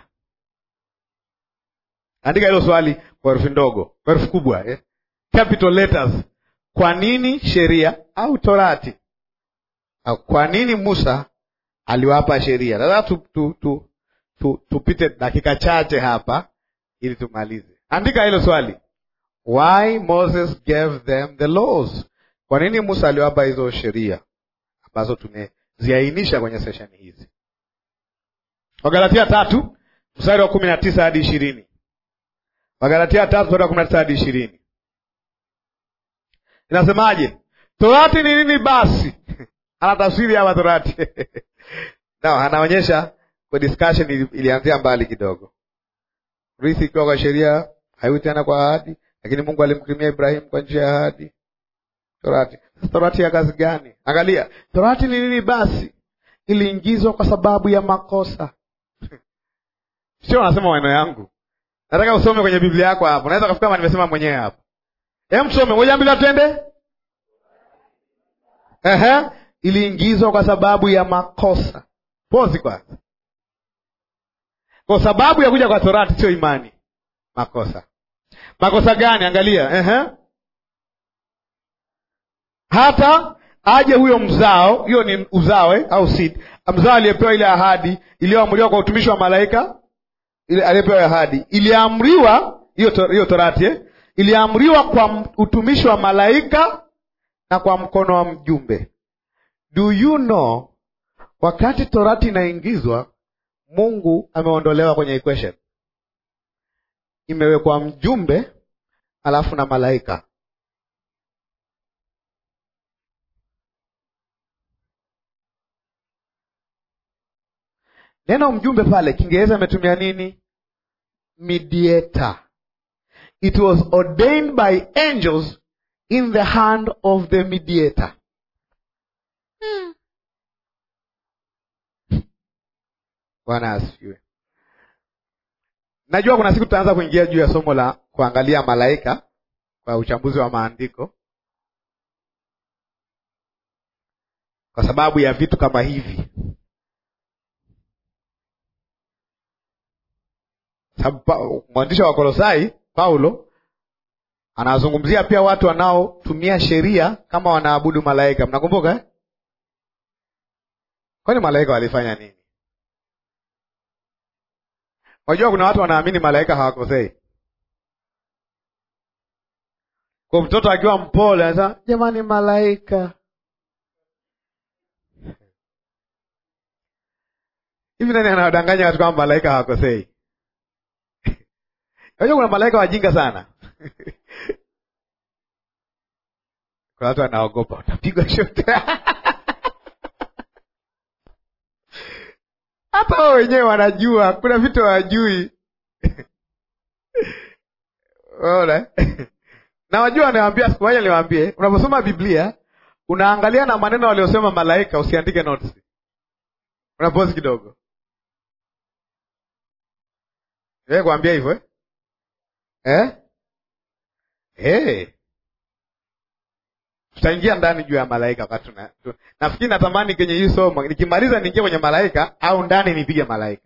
Andika hilo swali kwa herufi ndogo, kwa herufi kubwa eh? Capital letters. Kwa nini sheria au Torati au kwa nini Musa aliwapa sheria? Sasa tu, tu, tu, tu, tupite dakika chache hapa ili tumalize. Andika hilo swali, why Moses gave them the laws. Kwa nini Musa aliwapa hizo sheria ambazo tumeziainisha kwenye sesheni hizi? Wagalatia tatu mstari wa kumi na tisa hadi ishirini. Wagalatia tatu mstari wa kumi na tisa hadi ishirini inasemaje? Torati ni nini basi? Anatafsiri hapa Torati no, anaonyesha kwa discussion ili, ilianzia mbali kidogo. Rithi ikiwa kwa sheria haiwi tena kwa ahadi, lakini Mungu alimkirimia Ibrahimu kwa njia ya ahadi. Torati. Sasa torati ya kazi gani? Angalia, torati ni nini? Basi iliingizwa kwa sababu ya makosa. Sio wanasema maneno yangu, nataka usome kwenye Biblia yako hapo. Naweza kafika kama nimesema mwenyewe hapo. Hem, tusome moja mbili, twende. Ehe, iliingizwa kwa sababu ya makosa. Pozi kwanza, kwa sababu ya kuja kwa torati sio imani, makosa. Makosa gani? Angalia, ehe, hata aje huyo mzao, hiyo ni uzao eh, au seed, mzao aliyepewa ile ahadi iliyoamriwa kwa utumishi wa malaika, ile aliyepewa ahadi iliamriwa, hiyo to, hiyo torati eh, iliamriwa kwa utumishi wa malaika na kwa mkono wa mjumbe. Do you know, wakati torati inaingizwa, Mungu ameondolewa kwenye equation, imewekwa mjumbe alafu na malaika. Neno mjumbe pale Kiingereza ametumia nini? Mediator. It was ordained by angels in the hand of the mediator. Bwana asifiwe. Najua kuna siku tutaanza kuingia juu ya somo la kuangalia malaika kwa uchambuzi wa maandiko, kwa sababu ya vitu kama hivi, sababu mwandishi wa Kolosai Paulo anazungumzia pia watu wanaotumia sheria kama wanaabudu malaika. Mnakumbuka eh? Kwani malaika walifanya nini? Unajua kuna watu wanaamini malaika hawakosei. Kwa mtoto akiwa mpole anasema jamani, malaika hivi. Nani anawadanganya watu kwamba malaika hawakosei? Unajua kuna malaika wajinga sana kuna watu wanaogopa utapigwa shote hata wao wenyewe wanajua kuna vitu hawajui ona na wajua, wanawambia siku moja niwaambie, unaposoma Biblia unaangalia na maneno waliosema malaika, usiandike notes, unapozi kidogo e kuambia hivyo eh? Eh? Hey. Tutaingia ndani juu ya malaika wakati tuna nafikiri, natamani kwenye hii somo nikimaliza niingie kwenye malaika au ndani nipige malaika.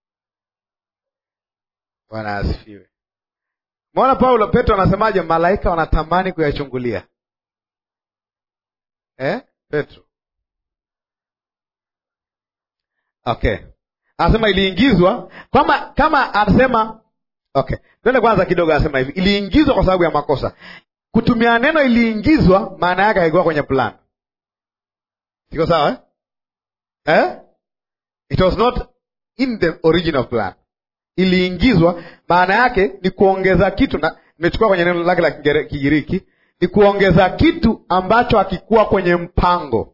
Bwana asifiwe. Maona Paulo Petro anasemaje? Malaika wanatamani kuyachungulia eh? Petro okay, anasema iliingizwa kama kama anasema Okay, twende kwanza kidogo. Anasema hivi, iliingizwa kwa sababu ya makosa. Kutumia neno iliingizwa, maana yake haikuwa kwenye plan. Siko sawa eh? Eh? It was not in the original plan. Iliingizwa, maana yake ni kuongeza kitu, na nimechukua kwenye neno lake la Kigiriki, ni kuongeza kitu ambacho hakikuwa kwenye mpango.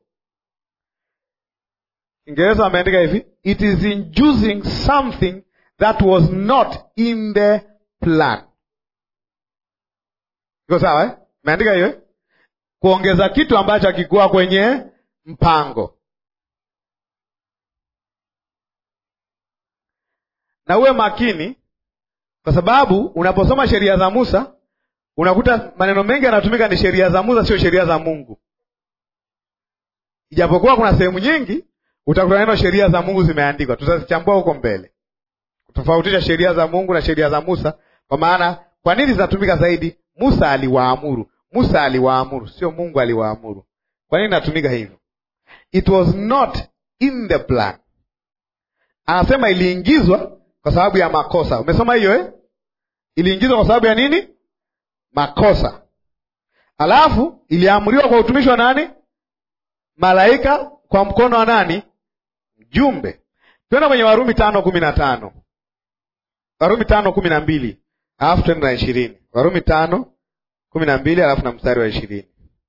Kiingereza ameandika hivi, it is inducing something that was not in the plan. Iko sawa eh? Meandika hiyo eh? Kuongeza kitu ambacho hakikuwa kwenye mpango. Na uwe makini, kwa sababu unaposoma sheria za Musa unakuta maneno mengi yanatumika ni sheria za Musa, sio sheria za Mungu. Ijapokuwa kuna sehemu nyingi utakuta neno sheria za Mungu zimeandikwa, tutazichambua huko mbele tofautisha sheria za Mungu na sheria za Musa, kwa maana kwa nini zinatumika zaidi? Musa aliwaamuru, Musa aliwaamuru, sio Mungu aliwaamuru. Kwa nini inatumika hivyo? It was not in the plan. Anasema iliingizwa kwa sababu ya makosa. Umesoma hiyo eh? Iliingizwa kwa sababu ya nini? Makosa. Alafu iliamriwa kwa utumishi wa nani? Malaika, kwa mkono wa nani? Mjumbe. Twenda kwenye Warumi tano kumi na tano. Warumi tano kumi na mbili alafu twende na ishirini. Warumi tano kumi na mbili alafu na mstari wa ishirini.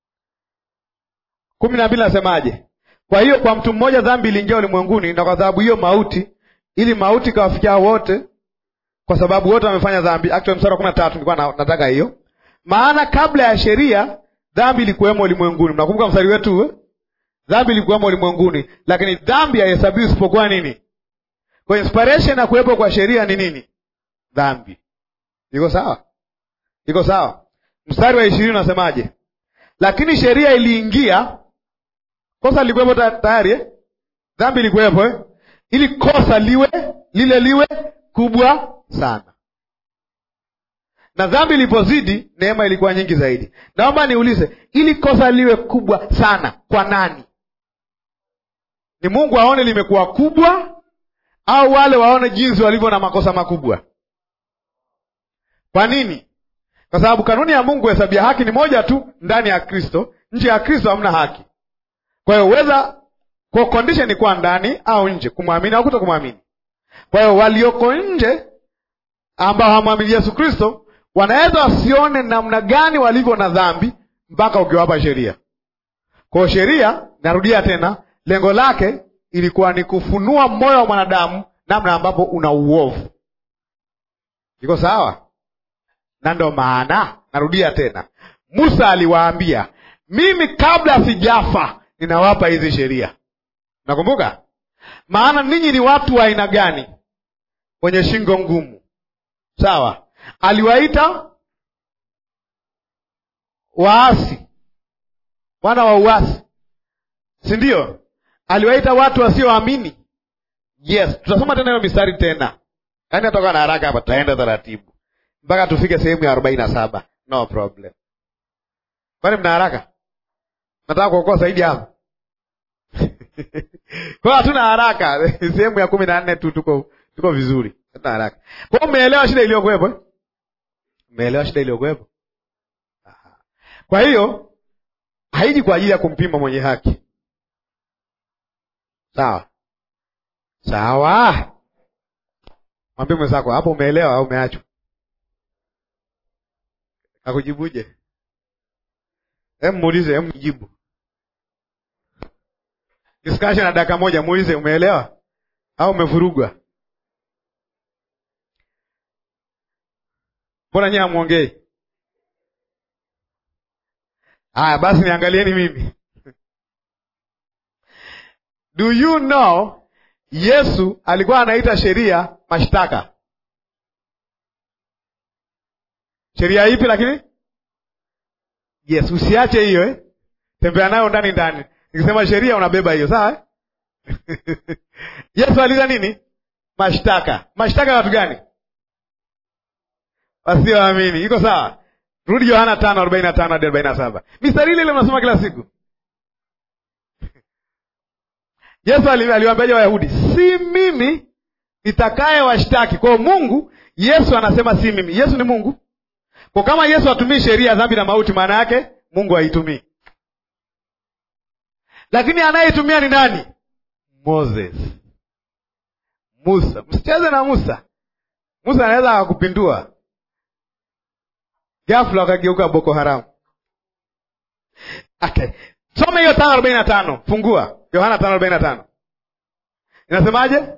kumi na mbili nasemaje? Kwa hiyo kwa mtu mmoja dhambi iliingia ulimwenguni, na kwa sababu hiyo mauti, ili mauti ikawafikia wote, kwa sababu wote wamefanya dhambi. Actually mstari wa kumi na tatu nilikuwa nataka hiyo. maana kabla ya sheria dhambi ilikuwemo ulimwenguni. Mnakumbuka mstari wetu eh? Dhambi ilikuwemo ulimwenguni, lakini dhambi haihesabiwi isipokuwa nini? Kwa inspiration ya kuwepo kwa sheria ni nini? Dhambi. Iko sawa? Iko sawa? Mstari wa ishirini unasemaje? Lakini sheria iliingia, kosa lilikuwepo tayari eh? Dhambi ilikuwepo eh? ili kosa liwe lile liwe kubwa sana, na dhambi ilipozidi neema ilikuwa nyingi zaidi. Naomba niulize, ili kosa liwe kubwa sana kwa nani? Ni Mungu aone limekuwa kubwa, au wale waone jinsi walivyo na makosa makubwa? Kwa nini? Kwa sababu kanuni ya Mungu hesabia haki ni moja tu ndani ya Kristo. Nje ya Kristo hamna haki. Kwa hiyo uweza kwa condition ni kwa ndani au nje, kumwamini au kuto kumwamini. Kwa hiyo walioko nje ambao hawamwamini Yesu Kristo wanaweza wasione namna gani walivyo na dhambi mpaka ukiwapa sheria. Kwa hiyo sheria, narudia tena, lengo lake ilikuwa ni kufunua moyo wa mwanadamu namna ambapo una uovu. Iko sawa? Na ndo maana narudia tena, Musa aliwaambia, mimi kabla sijafa ninawapa hizi sheria. Nakumbuka? Maana ninyi ni watu wa aina gani? Wenye shingo ngumu. Sawa, aliwaita waasi, wana wa uasi, si ndio? Aliwaita watu wasioamini. Yes, tutasoma tena hiyo mistari tena, yaani atoka na haraka hapa, tutaenda taratibu mpaka tufike sehemu ya arobaini na saba. No problem. Kwani mna haraka? Nataka kuokoa zaidi hapo kwa hiyo hatuna haraka. sehemu ya kumi na nne tu tuko tuko vizuri, hatuna haraka. Kwa hiyo umeelewa shida iliyokuwepo eh? Umeelewa shida iliyokuwepo? Kwa hiyo haiji kwa ajili ya kumpima mwenye haki. Sawa sawa, mwambie mwenzako hapo, umeelewa au umeachwa? Akujibuje? Hem, muulize, hem, mjibu discussion na dakika moja, muulize umeelewa au umevurugwa? Mbona nyie hamwongei? Haya basi, niangalieni mimi. Do you know Yesu alikuwa anaita sheria mashtaka. Sheria ipi? Lakini yes, usiache hiyo eh? Tembea nayo ndani ndani Nikisema sheria unabeba hiyo, sawa? Yesu aliza nini? Mashtaka. Mashtaka ya watu gani? Wasioamini. Iko sawa? Rudi Yohana tano arobaini na tano hadi arobaini na saba mistari ile ile unasoma kila siku. Yesu aliwaambiaje Wayahudi? Si mimi nitakaye washtaki. Kwa Mungu, Yesu anasema si mimi. Yesu ni Mungu. Kwa kama Yesu hatumii sheria ya dhambi na mauti, maana yake Mungu haitumii lakini anayeitumia ni nani? Moses, Musa. Msicheze na Musa. Musa anaweza akakupindua ghafla, wakageuka Boko Haramu. Okay, soma hiyo tano arobaini na tano. Fungua Yohana tano arobaini na tano. Inasemaje?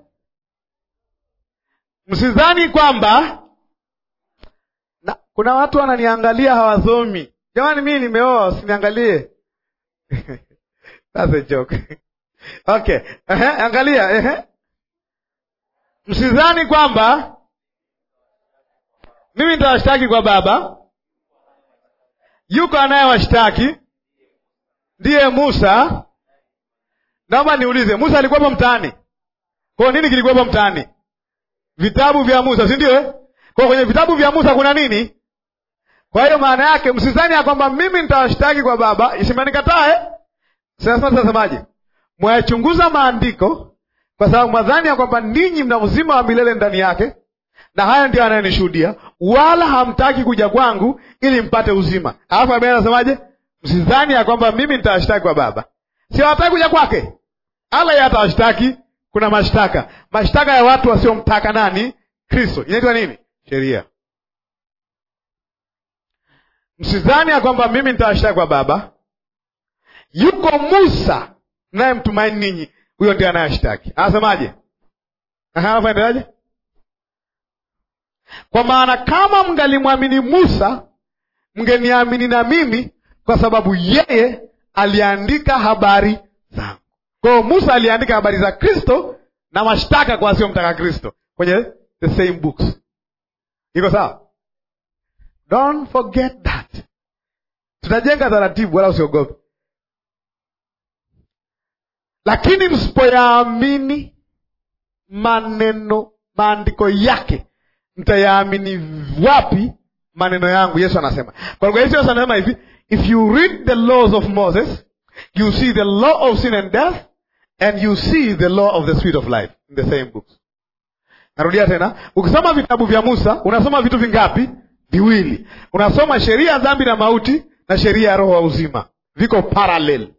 Msidhani kwamba na, kuna watu wananiangalia hawasomi. Jamani, mimi nimeoa, usiniangalie That's a joke. Okay. Ehe, angalia, ehe. Msidhani kwamba mimi nitawashtaki kwa Baba. Yuko anayewashtaki ndiye Musa. Naomba niulize, Musa alikuwepo mtaani? Kwa nini kilikuwepo mtaani? Vitabu vya Musa, si ndio eh? Kwa kwenye vitabu vya Musa kuna nini? Kwa hiyo maana yake msidhani ya kwamba mimi nitawashtaki kwa Baba, isimenikatae sasa tasemaje? Mwayachunguza maandiko kwa sababu mwadhani ya kwamba ninyi mna uzima wa milele ndani yake, na haya ndio anayenishuhudia, wala hamtaki kuja kwangu ili mpate uzima. Alafu Biblia anasemaje? Msidhani ya kwamba mimi nitawashtaki kwa Baba. Si hawataki kuja kwake, ala yeye atawashtaki. Kuna mashtaka, mashtaka ya watu wasiomtaka nani? Kristo. Inaitwa nini? Sheria. Msidhani ya kwamba mimi nitawashtaki kwa Baba. Yuko Musa naye mtumaini ninyi, huyo ndiye anayeshtaki. Anasemaje? Anaendeaje? Kwa maana kama mngalimwamini Musa mngeniamini na mimi kwa sababu yeye aliandika habari zangu. Kwa hiyo Musa aliandika habari za Kristo na mashtaka kwa wasiomtaka Kristo kwenye the same books. Iko sawa? Don't forget that. Tutajenga taratibu, wala usiogope. Lakini msipoyaamini maneno maandiko yake, mtayaamini wapi maneno yangu? Yesu anasema. Kwa lugha hizi, Yesu anasema hivi, if you read the laws of Moses you see the law of sin and death and you see the law of the spirit of life in the same books. Narudia tena, ukisoma vitabu vya Musa unasoma vitu vingapi? Viwili. Unasoma sheria ya dhambi na mauti na sheria ya roho wa uzima, viko parallel.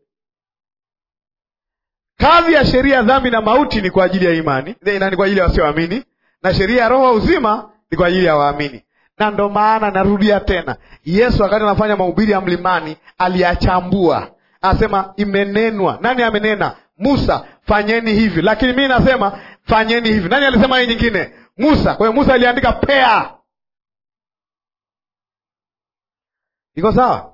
Kazi ya sheria ya dhambi na mauti ni kwa ajili ya imani, ni kwa ajili ya wasioamini, na sheria ya roho wa uzima ni kwa ajili ya waamini. Na ndo maana narudia tena, Yesu wakati anafanya mahubiri ya mlimani aliyachambua, anasema imenenwa. Nani amenena? Musa, fanyeni hivi, lakini mimi nasema fanyeni hivi. Nani alisema hii nyingine? Musa. Kwa hiyo Musa aliandika pea. Iko sawa?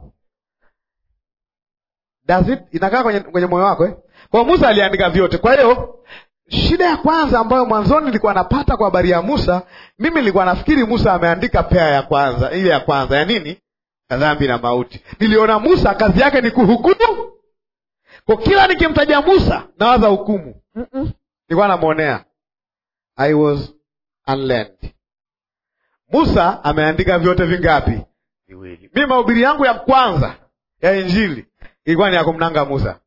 Does it inakaa kwenye, kwenye moyo wako eh? Kwa hiyo Musa aliandika vyote. Kwa hiyo shida ya kwanza ambayo mwanzoni nilikuwa napata kwa habari ya Musa, mimi nilikuwa nafikiri Musa ameandika pea ya kwanza, ile ya kwanza ya nini? Ya dhambi na mauti. Niliona Musa kazi yake ni kuhukumu. Kwa kila nikimtaja Musa nawaza hukumu. mm -mm. Nilikuwa namwonea. I was unlearned. Musa ameandika vyote vingapi? Viwili. Mimi mahubiri yangu ya kwanza ya Injili ilikuwa ni ya kumnanga Musa.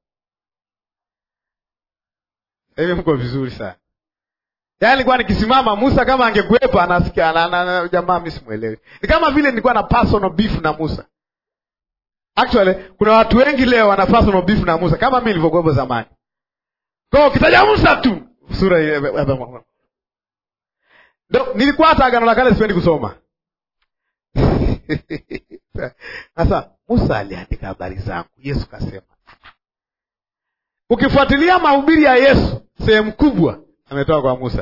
Hivi mko vizuri sana. Yaani nilikuwa nikisimama Musa kama angekuwepo anasikia na, na, na, jamaa mimi simuelewi. Ni kama vile nilikuwa na personal beef na Musa. Actually kuna watu wengi leo wana personal beef na Musa kama mimi nilivyokuwepo zamani. Kwa hiyo ukitaja Musa tu sura ile Ndio nilikuwa hata agano la kale sipendi kusoma. Sasa Musa aliandika habari zangu, Yesu kasema. Ukifuatilia mahubiri ya Yesu sehemu kubwa ametoka kwa Musa.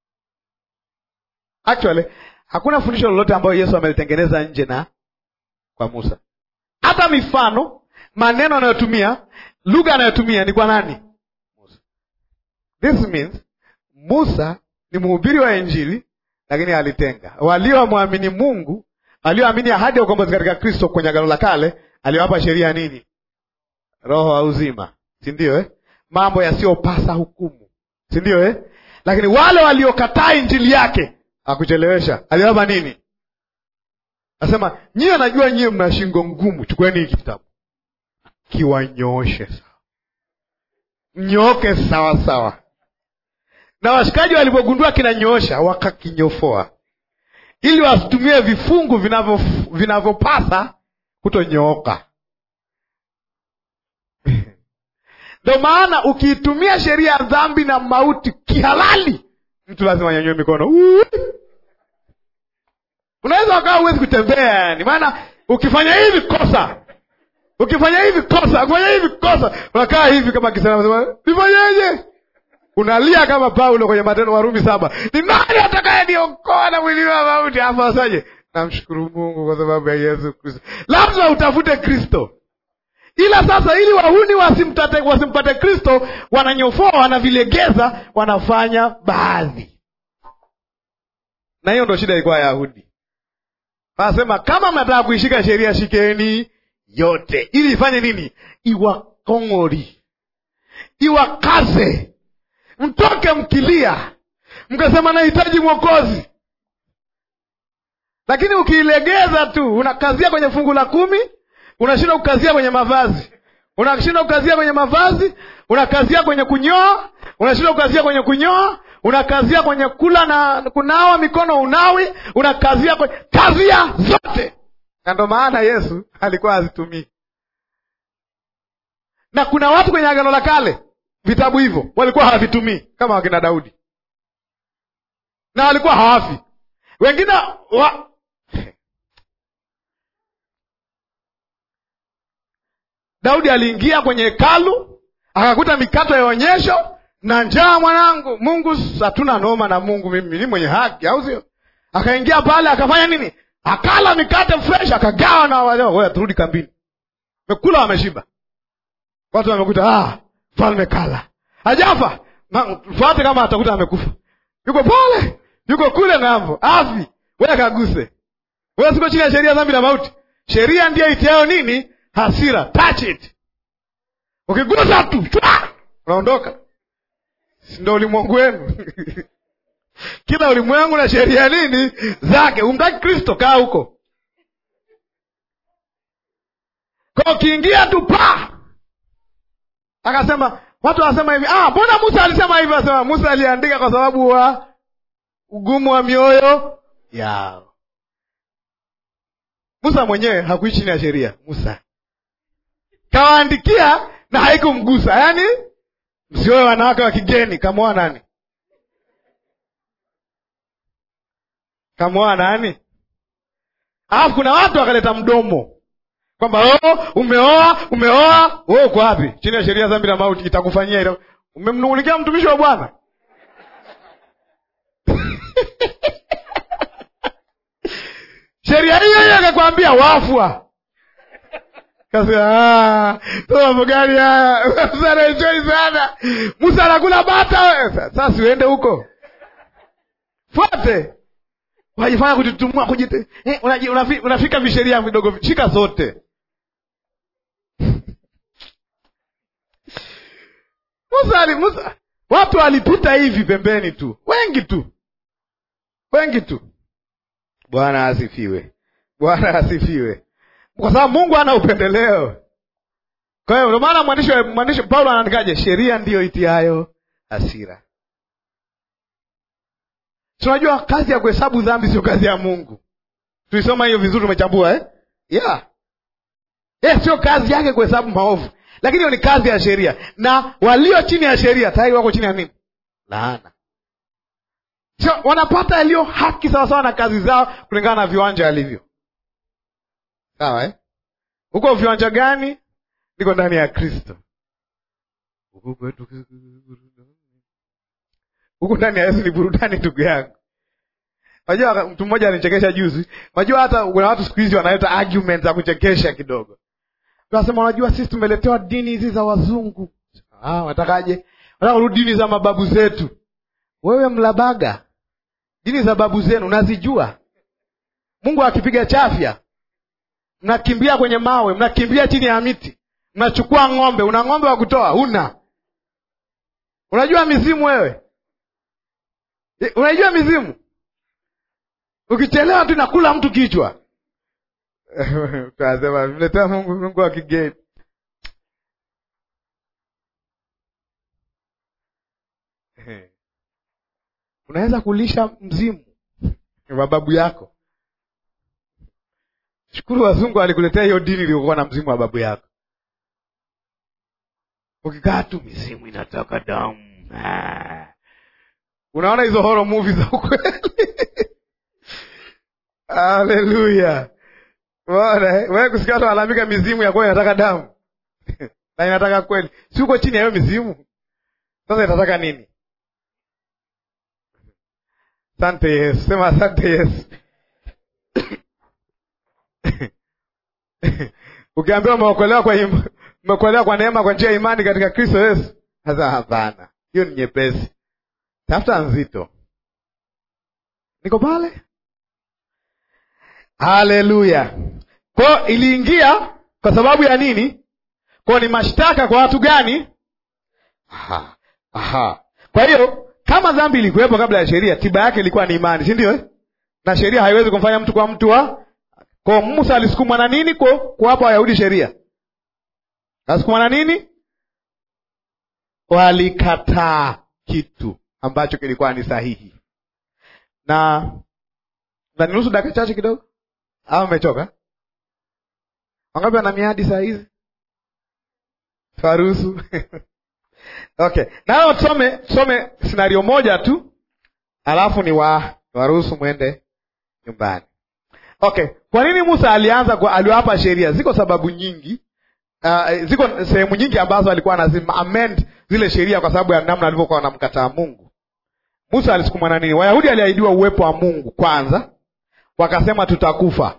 Actually hakuna fundisho lolote ambayo Yesu amelitengeneza nje na kwa Musa. Hata mifano, maneno anayotumia, lugha anayotumia ni kwa nani? Musa. This means Musa ni mhubiri wa Injili, lakini alitenga waliomwamini Mungu, walioamini ahadi ya ukombozi katika Kristo kwenye agano la kale, aliwapa sheria nini? Roho wa uzima, si ndio eh? Mambo yasiyopasa hukumu, si ndio eh? Lakini wale waliokataa injili yake akuchelewesha, aliwapa nini? Nasema nyiwe, najua nyiwe mna shingo ngumu, chukueni hiki kitabu kiwanyooshe sawa, mnyooke sawa sawa. Na washikaji walipogundua kinanyoosha, wakakinyofoa ili wasitumie vifungu vinavyopasa kutonyooka. Ndo maana ukiitumia sheria ya dhambi na mauti kihalali, mtu lazima anyanyue mikono. Unaweza ukawa huwezi kutembea, yani maana ukifanya hivi kosa, ukifanya hivi kosa, ukifanya hivi kosa, unakaa hivi kama kisema, nifanyeje? Unalia kama Paulo kwenye Matendo Warumi saba, ni nani atakaye niokoa na mwili wa mauti? Afu asaje? Namshukuru Mungu kwa sababu ya Yesu Kristo. Lazima utafute Kristo, ila sasa, ili wahuni wasimtate wasimpate Kristo, wananyofoa, wanavilegeza, wanafanya baadhi, na hiyo ndo shida ilikuwa ya Yahudi. Wanasema kama mnataka kuishika sheria, shikeni yote, ili ifanye nini? Iwakong'ori, iwakaze mtoke mkilia, mkasema nahitaji Mwokozi. Lakini ukiilegeza tu, unakazia kwenye fungu la kumi, unashindwa kukazia kwenye mavazi, unashindwa kukazia kwenye mavazi, unakazia kwenye kunyoa, unashindwa kukazia kwenye kunyoa, unakazia kwenye kula na kunawa mikono, unawi, unakazia kwenye kazia zote, na ndo maana Yesu alikuwa hazitumii. Na kuna watu kwenye Agano la Kale vitabu hivyo walikuwa hawavitumii kama wakina Daudi, na walikuwa hawafi wengine wa... Daudi aliingia kwenye hekalu akakuta mikato ya onyesho na njaa, mwanangu. Mungu, hatuna noma na Mungu, mimi ni mwenye haki, au sio? Akaingia pale akafanya nini? akala mikate fresh akagawa na wale wewe turudi kambini mekula wameshiba watu wamekuta ah mfalme kala hajafa Na- fuate kama atakuta amekufa yuko pale yuko kule ng'ambo afi wewe kaguse wewe siko chini ya sheria ya dhambi na mauti sheria ndiyo itiayo nini hasira touch it ukigusa tu chwa, unaondoka si ndo ulimwengu wenu kila ulimwengu na sheria nini zake umtaki kristo kaa huko kwa ukiingia tu pa akasema watu wanasema hivi ah mbona musa alisema hivi asema musa aliandika kwa sababu wa ugumu wa mioyo yao musa mwenyewe hakuishi chini ya sheria musa kawaandikia na haikumgusa yaani msioe wanawake wa kigeni kamwoa nani kamwoa nani alafu kuna watu wakaleta mdomo kwamba oh, umeoa umeoa wewe uko wapi chini ya sheria dhambi na mauti itakufanyia ita... umemnungunikia mtumishi wa bwana sheria hiyo hiyo akakwambia wafwa kasema mambo gani haya musa anaenjoi sana musa anakula bata we. sasa siuende huko fuate wajifanya kujitumua kujite eh, unaji- unafi- unafika visheria vidogo shika zote musa ali musa watu walipita hivi pembeni tu wengi tu wengi tu bwana asifiwe bwana asifiwe kwa sababu mungu ana upendeleo kwa hiyo ndio maana mwandishi wa- mwandishi paulo anaandikaje sheria ndiyo itiayo hasira tunajua kazi ya kuhesabu dhambi sio kazi ya mungu tulisoma hiyo vizuri tumechambua eh? yeah. yeah, sio kazi yake kuhesabu maovu lakini hiyo ni kazi ya sheria na walio chini ya sheria tayari wako chini ya nini laana sio wanapata yaliyo haki sawasawa na kazi zao kulingana na viwanja alivyo sawa eh? huko viwanja gani niko ndani ya kristo Huku kwetu huku ndani ya yesu ni burudani ndugu yangu unajua mtu mmoja alinichekesha juzi unajua hata kuna watu siku hizi wanaleta argument za kuchekesha kidogo tunasema unajua sisi tumeletewa dini hizi za wazungu ah, watakaje wanataka kurudi dini za mababu zetu wewe mlabaga dini za babu zenu unazijua mungu akipiga chafya mnakimbia kwenye mawe mnakimbia chini ya miti mnachukua ng'ombe una ng'ombe wa kutoa huna unajua mizimu wewe Eh, unajua mizimu ukichelewa tu nakula mtu kichwa tunasema mletea mungu mungu wa kigeni unaweza kulisha mzimu mababu yako shukuru wazungu alikuletea hiyo dini iliyokuwa na mzimu wa babu yako ukikaa tu mizimu inatoka damu Ah. unaona hizo horo movie za ukweli haleluya Bwana, eh, wewe kusikia watu walalamika mizimu ya kweli inataka damu na inataka kweli si uko chini ya hiyo mizimu sasa inataka nini asante yesu sema asante yesu ukiambiwa umeokolewa kwa im- umeokolewa kwa neema kwa njia ya imani katika kristo yesu sasa hapana hiyo ni nyepesi tafuta nzito niko pale haleluya kwao iliingia kwa sababu ya nini kwao ni mashtaka kwa watu gani Aha. Aha. kwa hiyo kama dhambi ilikuwepo kabla ya sheria tiba yake ilikuwa ni imani si ndio eh? na sheria haiwezi kumfanya mtu kwa mtu wa kwa musa alisukumwa na nini kwa kuwapa wayahudi sheria alisukumwa na nini walikataa kitu ambacho kilikuwa ni sahihi na naniruhusu dakika chache kidogo au umechoka wangapi wana miadi saa hizi faruhusu okay nao tusome tusome scenario moja tu alafu ni wa waruhusu mwende nyumbani okay kwa nini musa alianza kwa aliwapa sheria ziko sababu nyingi uh, ziko sehemu nyingi ambazo alikuwa anazima amend zile sheria kwa sababu ya namna alivyokuwa wanamkataa mungu musa alisukumwa na nini wayahudi aliahidiwa uwepo wa mungu kwanza wakasema tutakufa.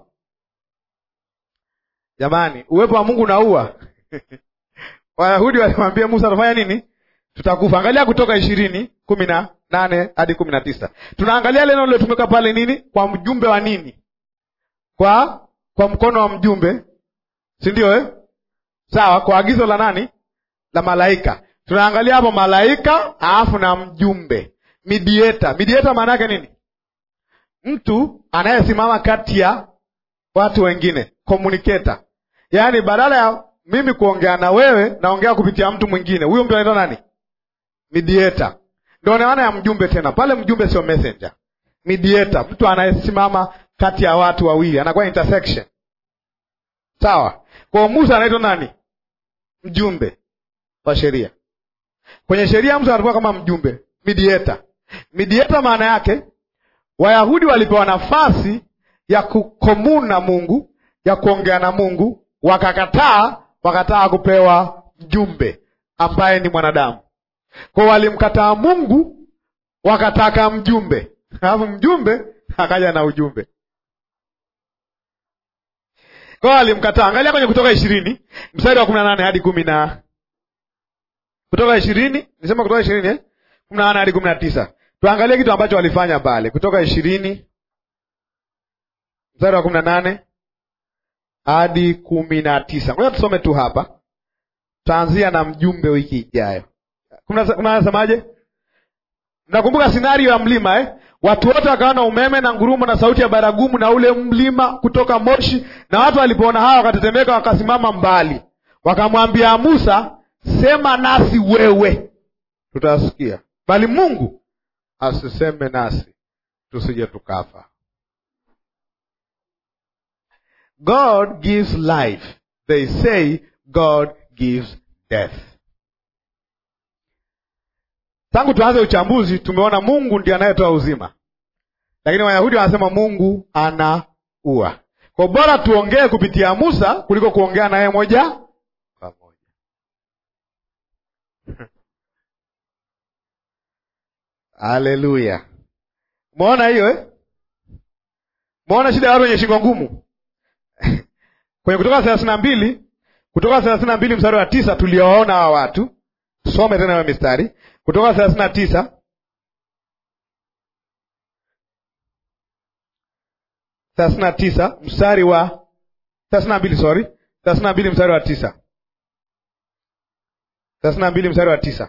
Jamani, uwepo wa Mungu unaua. Wayahudi walimwambia Musa atafanya nini? Tutakufa. Angalia Kutoka ishirini kumi na nane hadi kumi na tisa. Tunaangalia neno lilotumika pale nini, kwa mjumbe wa nini, kwa kwa mkono wa mjumbe, si ndio eh? Sawa, kwa agizo la nani? La malaika. Tunaangalia hapo malaika, alafu na mjumbe, mediator. Mediator maana yake nini? Mtu anayesimama kati ya watu wengine, communicator. Yaani badala ya mimi kuongea na wewe, naongea kupitia mtu mwingine. Huyo mtu anaitwa nani? Mediator. Ndio maana ya mjumbe tena. Pale mjumbe sio messenger. Mediator, mtu anayesimama kati ya watu wawili, anakuwa intersection. Sawa? Kwa Musa anaitwa nani? Mjumbe wa sheria. Kwenye sheria Musa anakuwa kama mjumbe, mediator. Mediator maana yake Wayahudi walipewa nafasi ya kukomuni na Mungu, ya kuongea na Mungu, wakakataa, wakataa kupewa mjumbe ambaye ni mwanadamu. Kwa walimkataa Mungu, wakataka mjumbe, alafu mjumbe akaja na ujumbe. Kwa walimkataa. Angalia kwenye Kutoka ishirini mstari wa kumi na nane hadi kumi na Kutoka ishirini nisema Kutoka ishirini eh? kumi na nane hadi kumi na tisa Tuangalie kitu ambacho walifanya pale. Kutoka ishirini mstari wa kumi na nane hadi kumi na tisa Ngoja tusome tu hapa, tutaanzia na mjumbe wiki ijayo. Nasemaje? Mnakumbuka sinario ya mlima eh? Watu wote wakaona umeme na ngurumo na sauti ya baragumu na ule mlima kutoka moshi, na watu walipoona hawa wakatetemeka, wakasimama mbali, wakamwambia Musa, sema nasi wewe, tutasikia, bali Mungu asiseme nasi, tusije tukafa. God gives life, they say God gives death. Tangu tuanze uchambuzi tumeona Mungu ndiye anayetoa uzima, lakini Wayahudi wanasema Mungu anaua. Kwa bora tuongee kupitia Musa kuliko kuongea naye moja kwa moja. Haleluya! Umeona hiyo eh? Umeona shida ya watu wenye shingo ngumu kwenye Kutoka thelathini na mbili Kutoka thelathini na mbili mstari wa tisa tuliowaona hawa watu. Some tena hiyo mistari Kutoka thelathini na tisa thelathini na tisa mstari wa thelathini na mbili sorry, thelathini na mbili mstari wa tisa thelathini na mbili mstari wa tisa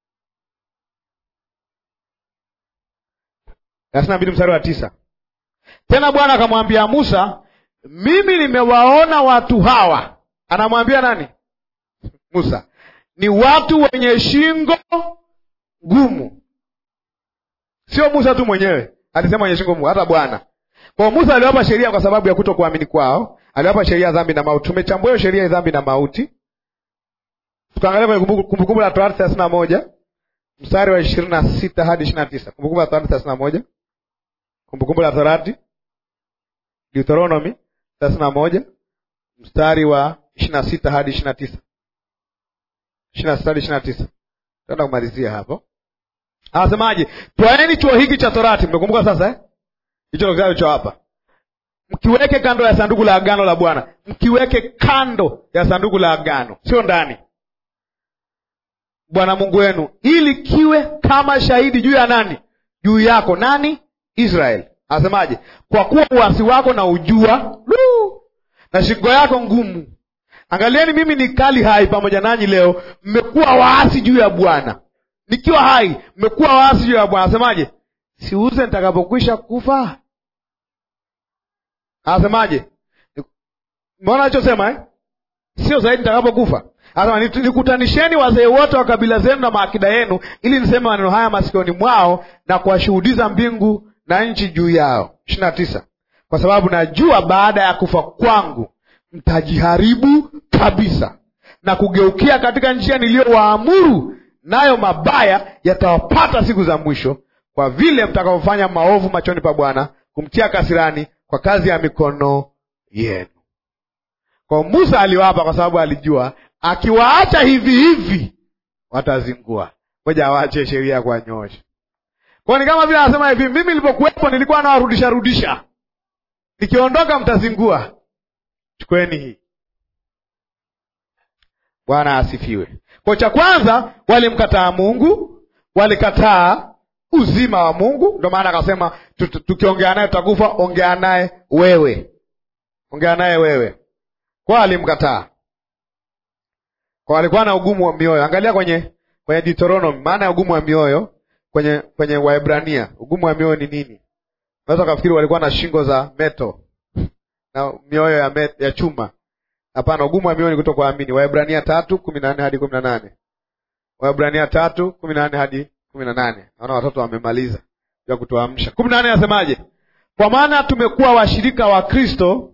thelathini na mbili mstari wa tisa Tena Bwana akamwambia Musa, mimi nimewaona watu hawa. Anamwambia nani? Musa, ni watu wenye shingo ngumu. Sio Musa tu mwenyewe alisema wenye shingo ngumu, hata Bwana. Kwa Musa aliwapa sheria kwa sababu ya kuto kuamini kwao, aliwapa sheria ya dhambi na mauti. Tumechambua hiyo sheria ya dhambi na mauti, tukaangalia kwenye Kumbukumbu la Torati thelathini na moja mstari wa ishirini na sita hadi ishirini na tisa Kumbukumbu la Torati thelathini na moja Kumbukumbu la Torati Deuteronomy thelathini na moja mstari wa ishirini na sita hadi ishirini na tisa ishirini na sita hadi ishirini na tisa Tenda kumalizia hapo. Anasemaje? Twaeni chuo hiki cha Torati, mmekumbuka sasa eh? Hicho kitabu cho hapa, mkiweke kando ya sanduku la agano la Bwana, mkiweke kando ya sanduku la agano, sio ndani, Bwana Mungu wenu, ili kiwe kama shahidi juu ya nani? Juu yako nani? Israeli. Anasemaje? Kwa kuwa uasi wako na ujua Luu, na shingo yako ngumu. Angalieni, mimi ni kali hai pamoja nanyi leo, mmekuwa waasi juu ya Bwana. Nikiwa hai, mmekuwa waasi juu ya Bwana. Anasemaje? siuze nitakapokwisha kufa. Anasemaje? Mbona alichosema eh? Sio zaidi nitakapokufa. Anasema nikutanisheni wazee wote wa kabila zenu na maakida yenu, ili niseme maneno haya masikioni mwao na kuwashuhudiza mbingu na nchi juu yao. ishirini na tisa kwa sababu najua baada ya kufa kwangu mtajiharibu kabisa na kugeukia katika njia niliyowaamuru, nayo mabaya yatawapata siku za mwisho, kwa vile mtakaofanya maovu machoni pa Bwana, kumtia kasirani kwa kazi ya mikono yenu. Kwa Musa aliwapa, kwa sababu alijua akiwaacha hivi hivi watazingua, ngoja awache sheria kwa nyosha. Kwa ni kama vile anasema hivi, mimi nilipokuwepo nilikuwa nawarudisha rudisha nikiondoka mtazingua. Chukueni hii. Bwana asifiwe. Kwa cha kwanza, walimkataa Mungu, walikataa uzima wa Mungu. Ndio maana akasema tukiongea naye tutakufa, ongea naye wewe, ongea naye wewe. Kwa alimkataa, kwa walikuwa na ugumu wa mioyo. Angalia kwenye kwenye Deuteronomy, maana ya ugumu wa mioyo kwenye kwenye Waebrania, ugumu wa mioyo ni nini? Unaweza ukafikiri walikuwa na shingo za meto na mioyo ya, met, ya chuma. Hapana, ugumu wa mioyo ni kutokuamini. Waebrania tatu kumi na nne hadi kumi na nane Waebrania tatu kumi na nne hadi kumi na nane Naona watoto wamemaliza ya kutuamsha. kumi na nane anasemaje? Kwa maana tumekuwa washirika wa Kristo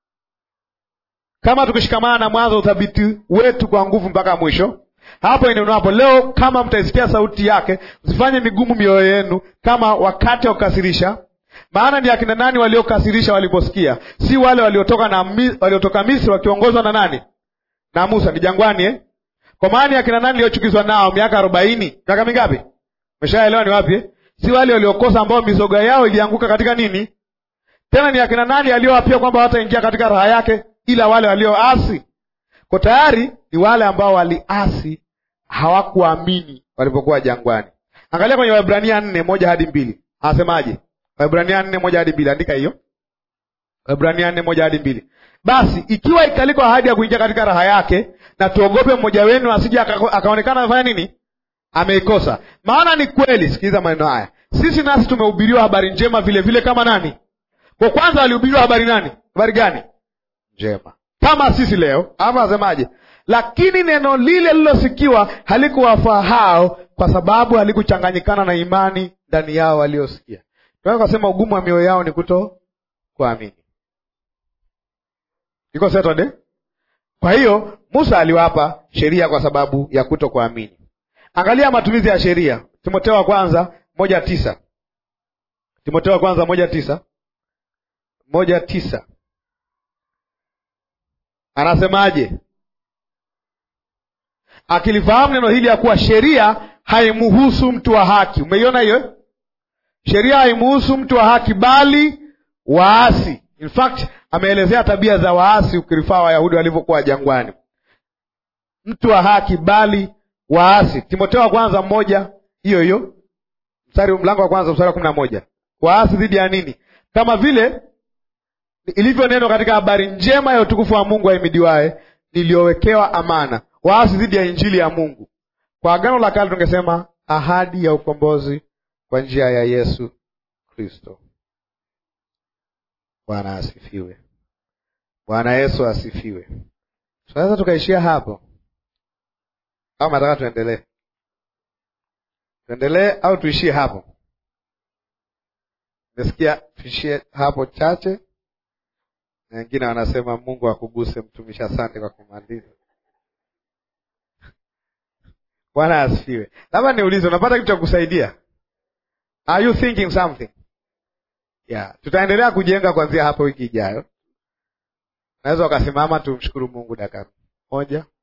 kama tukishikamana na mwanzo uthabiti wetu kwa nguvu mpaka mwisho. Hapo inenapo leo, kama mtaisikia sauti yake, msifanye migumu mioyo yenu kama wakati wa kukasirisha. Maana ni akina nani waliokasirisha waliposikia? Si wale waliotoka na waliotoka Misri wakiongozwa na nani? Na Musa, ni jangwani eh? Kwa maana ni akina nani waliochukizwa nao miaka arobaini? Miaka mingapi? Umeshaelewa ni wapi eh? Si wale waliokosa ambao mizoga yao ilianguka katika nini? Tena ni akina nani aliowapia kwamba hawataingia katika raha yake ila wale walioasi? Kwa tayari ni wale ambao waliasi, hawakuamini walipokuwa jangwani. Angalia kwenye Waebrania nne moja hadi mbili anasemaje? Waebrania nne moja hadi mbili andika hiyo. Waebrania nne moja hadi mbili Basi ikiwa ikaliko ahadi ya kuingia katika raha yake, na tuogope mmoja wenu asije akaonekana amefanya nini, ameikosa. Maana ni kweli, sikiliza maneno haya, sisi nasi tumehubiriwa habari njema vile vile kama nani? Kwa kwanza walihubiriwa habari nani? Habari gani? Njema kama sisi leo, ama asemaje? Lakini neno lile lilosikiwa halikuwafaa hao, kwa sababu halikuchanganyikana na imani ndani yao waliosikia. Tunaweza kusema ugumu wa mioyo yao ni kuto kuamini. Iko settled? Kwa hiyo Musa aliwapa sheria kwa sababu ya kuto kuamini. Angalia matumizi ya sheria, Timotheo wa kwanza moja tisa Timotheo wa kwanza moja tisa moja tisa anasemaje? Akilifahamu neno hili ya kuwa sheria haimuhusu mtu wa haki. Umeiona hiyo? Sheria haimuhusu mtu wa haki, bali waasi. In fact ameelezea tabia za waasi, ukirifaa Wayahudi walivyokuwa jangwani. Mtu wa haki, bali waasi. Timotheo wa kwanza mmoja hiyo hiyo, mstari mlango wa kwanza mstari wa kumi na moja waasi dhidi ya nini? Kama vile ilivyo neno katika habari njema ya utukufu wa Mungu ahimidiwaye, niliyowekewa amana. Waasi dhidi ya injili ya Mungu. Kwa agano la kale tungesema ahadi ya ukombozi kwa njia ya Yesu Kristo. Bwana asifiwe. Bwana Yesu asifiwe. Tunaweza tukaishia hapo au nataka tuendelee? Tuendelee au tuishie hapo? Nimesikia tuishie hapo chache, na wengine wanasema Mungu akuguse mtumishi. Asante kwa kumaliza. Bwana asifiwe. Labda niulize, unapata kitu cha kusaidia? Are you thinking something? Yeah, tutaendelea kujenga kuanzia hapo wiki ijayo. Naweza ukasimama tumshukuru Mungu dakika moja.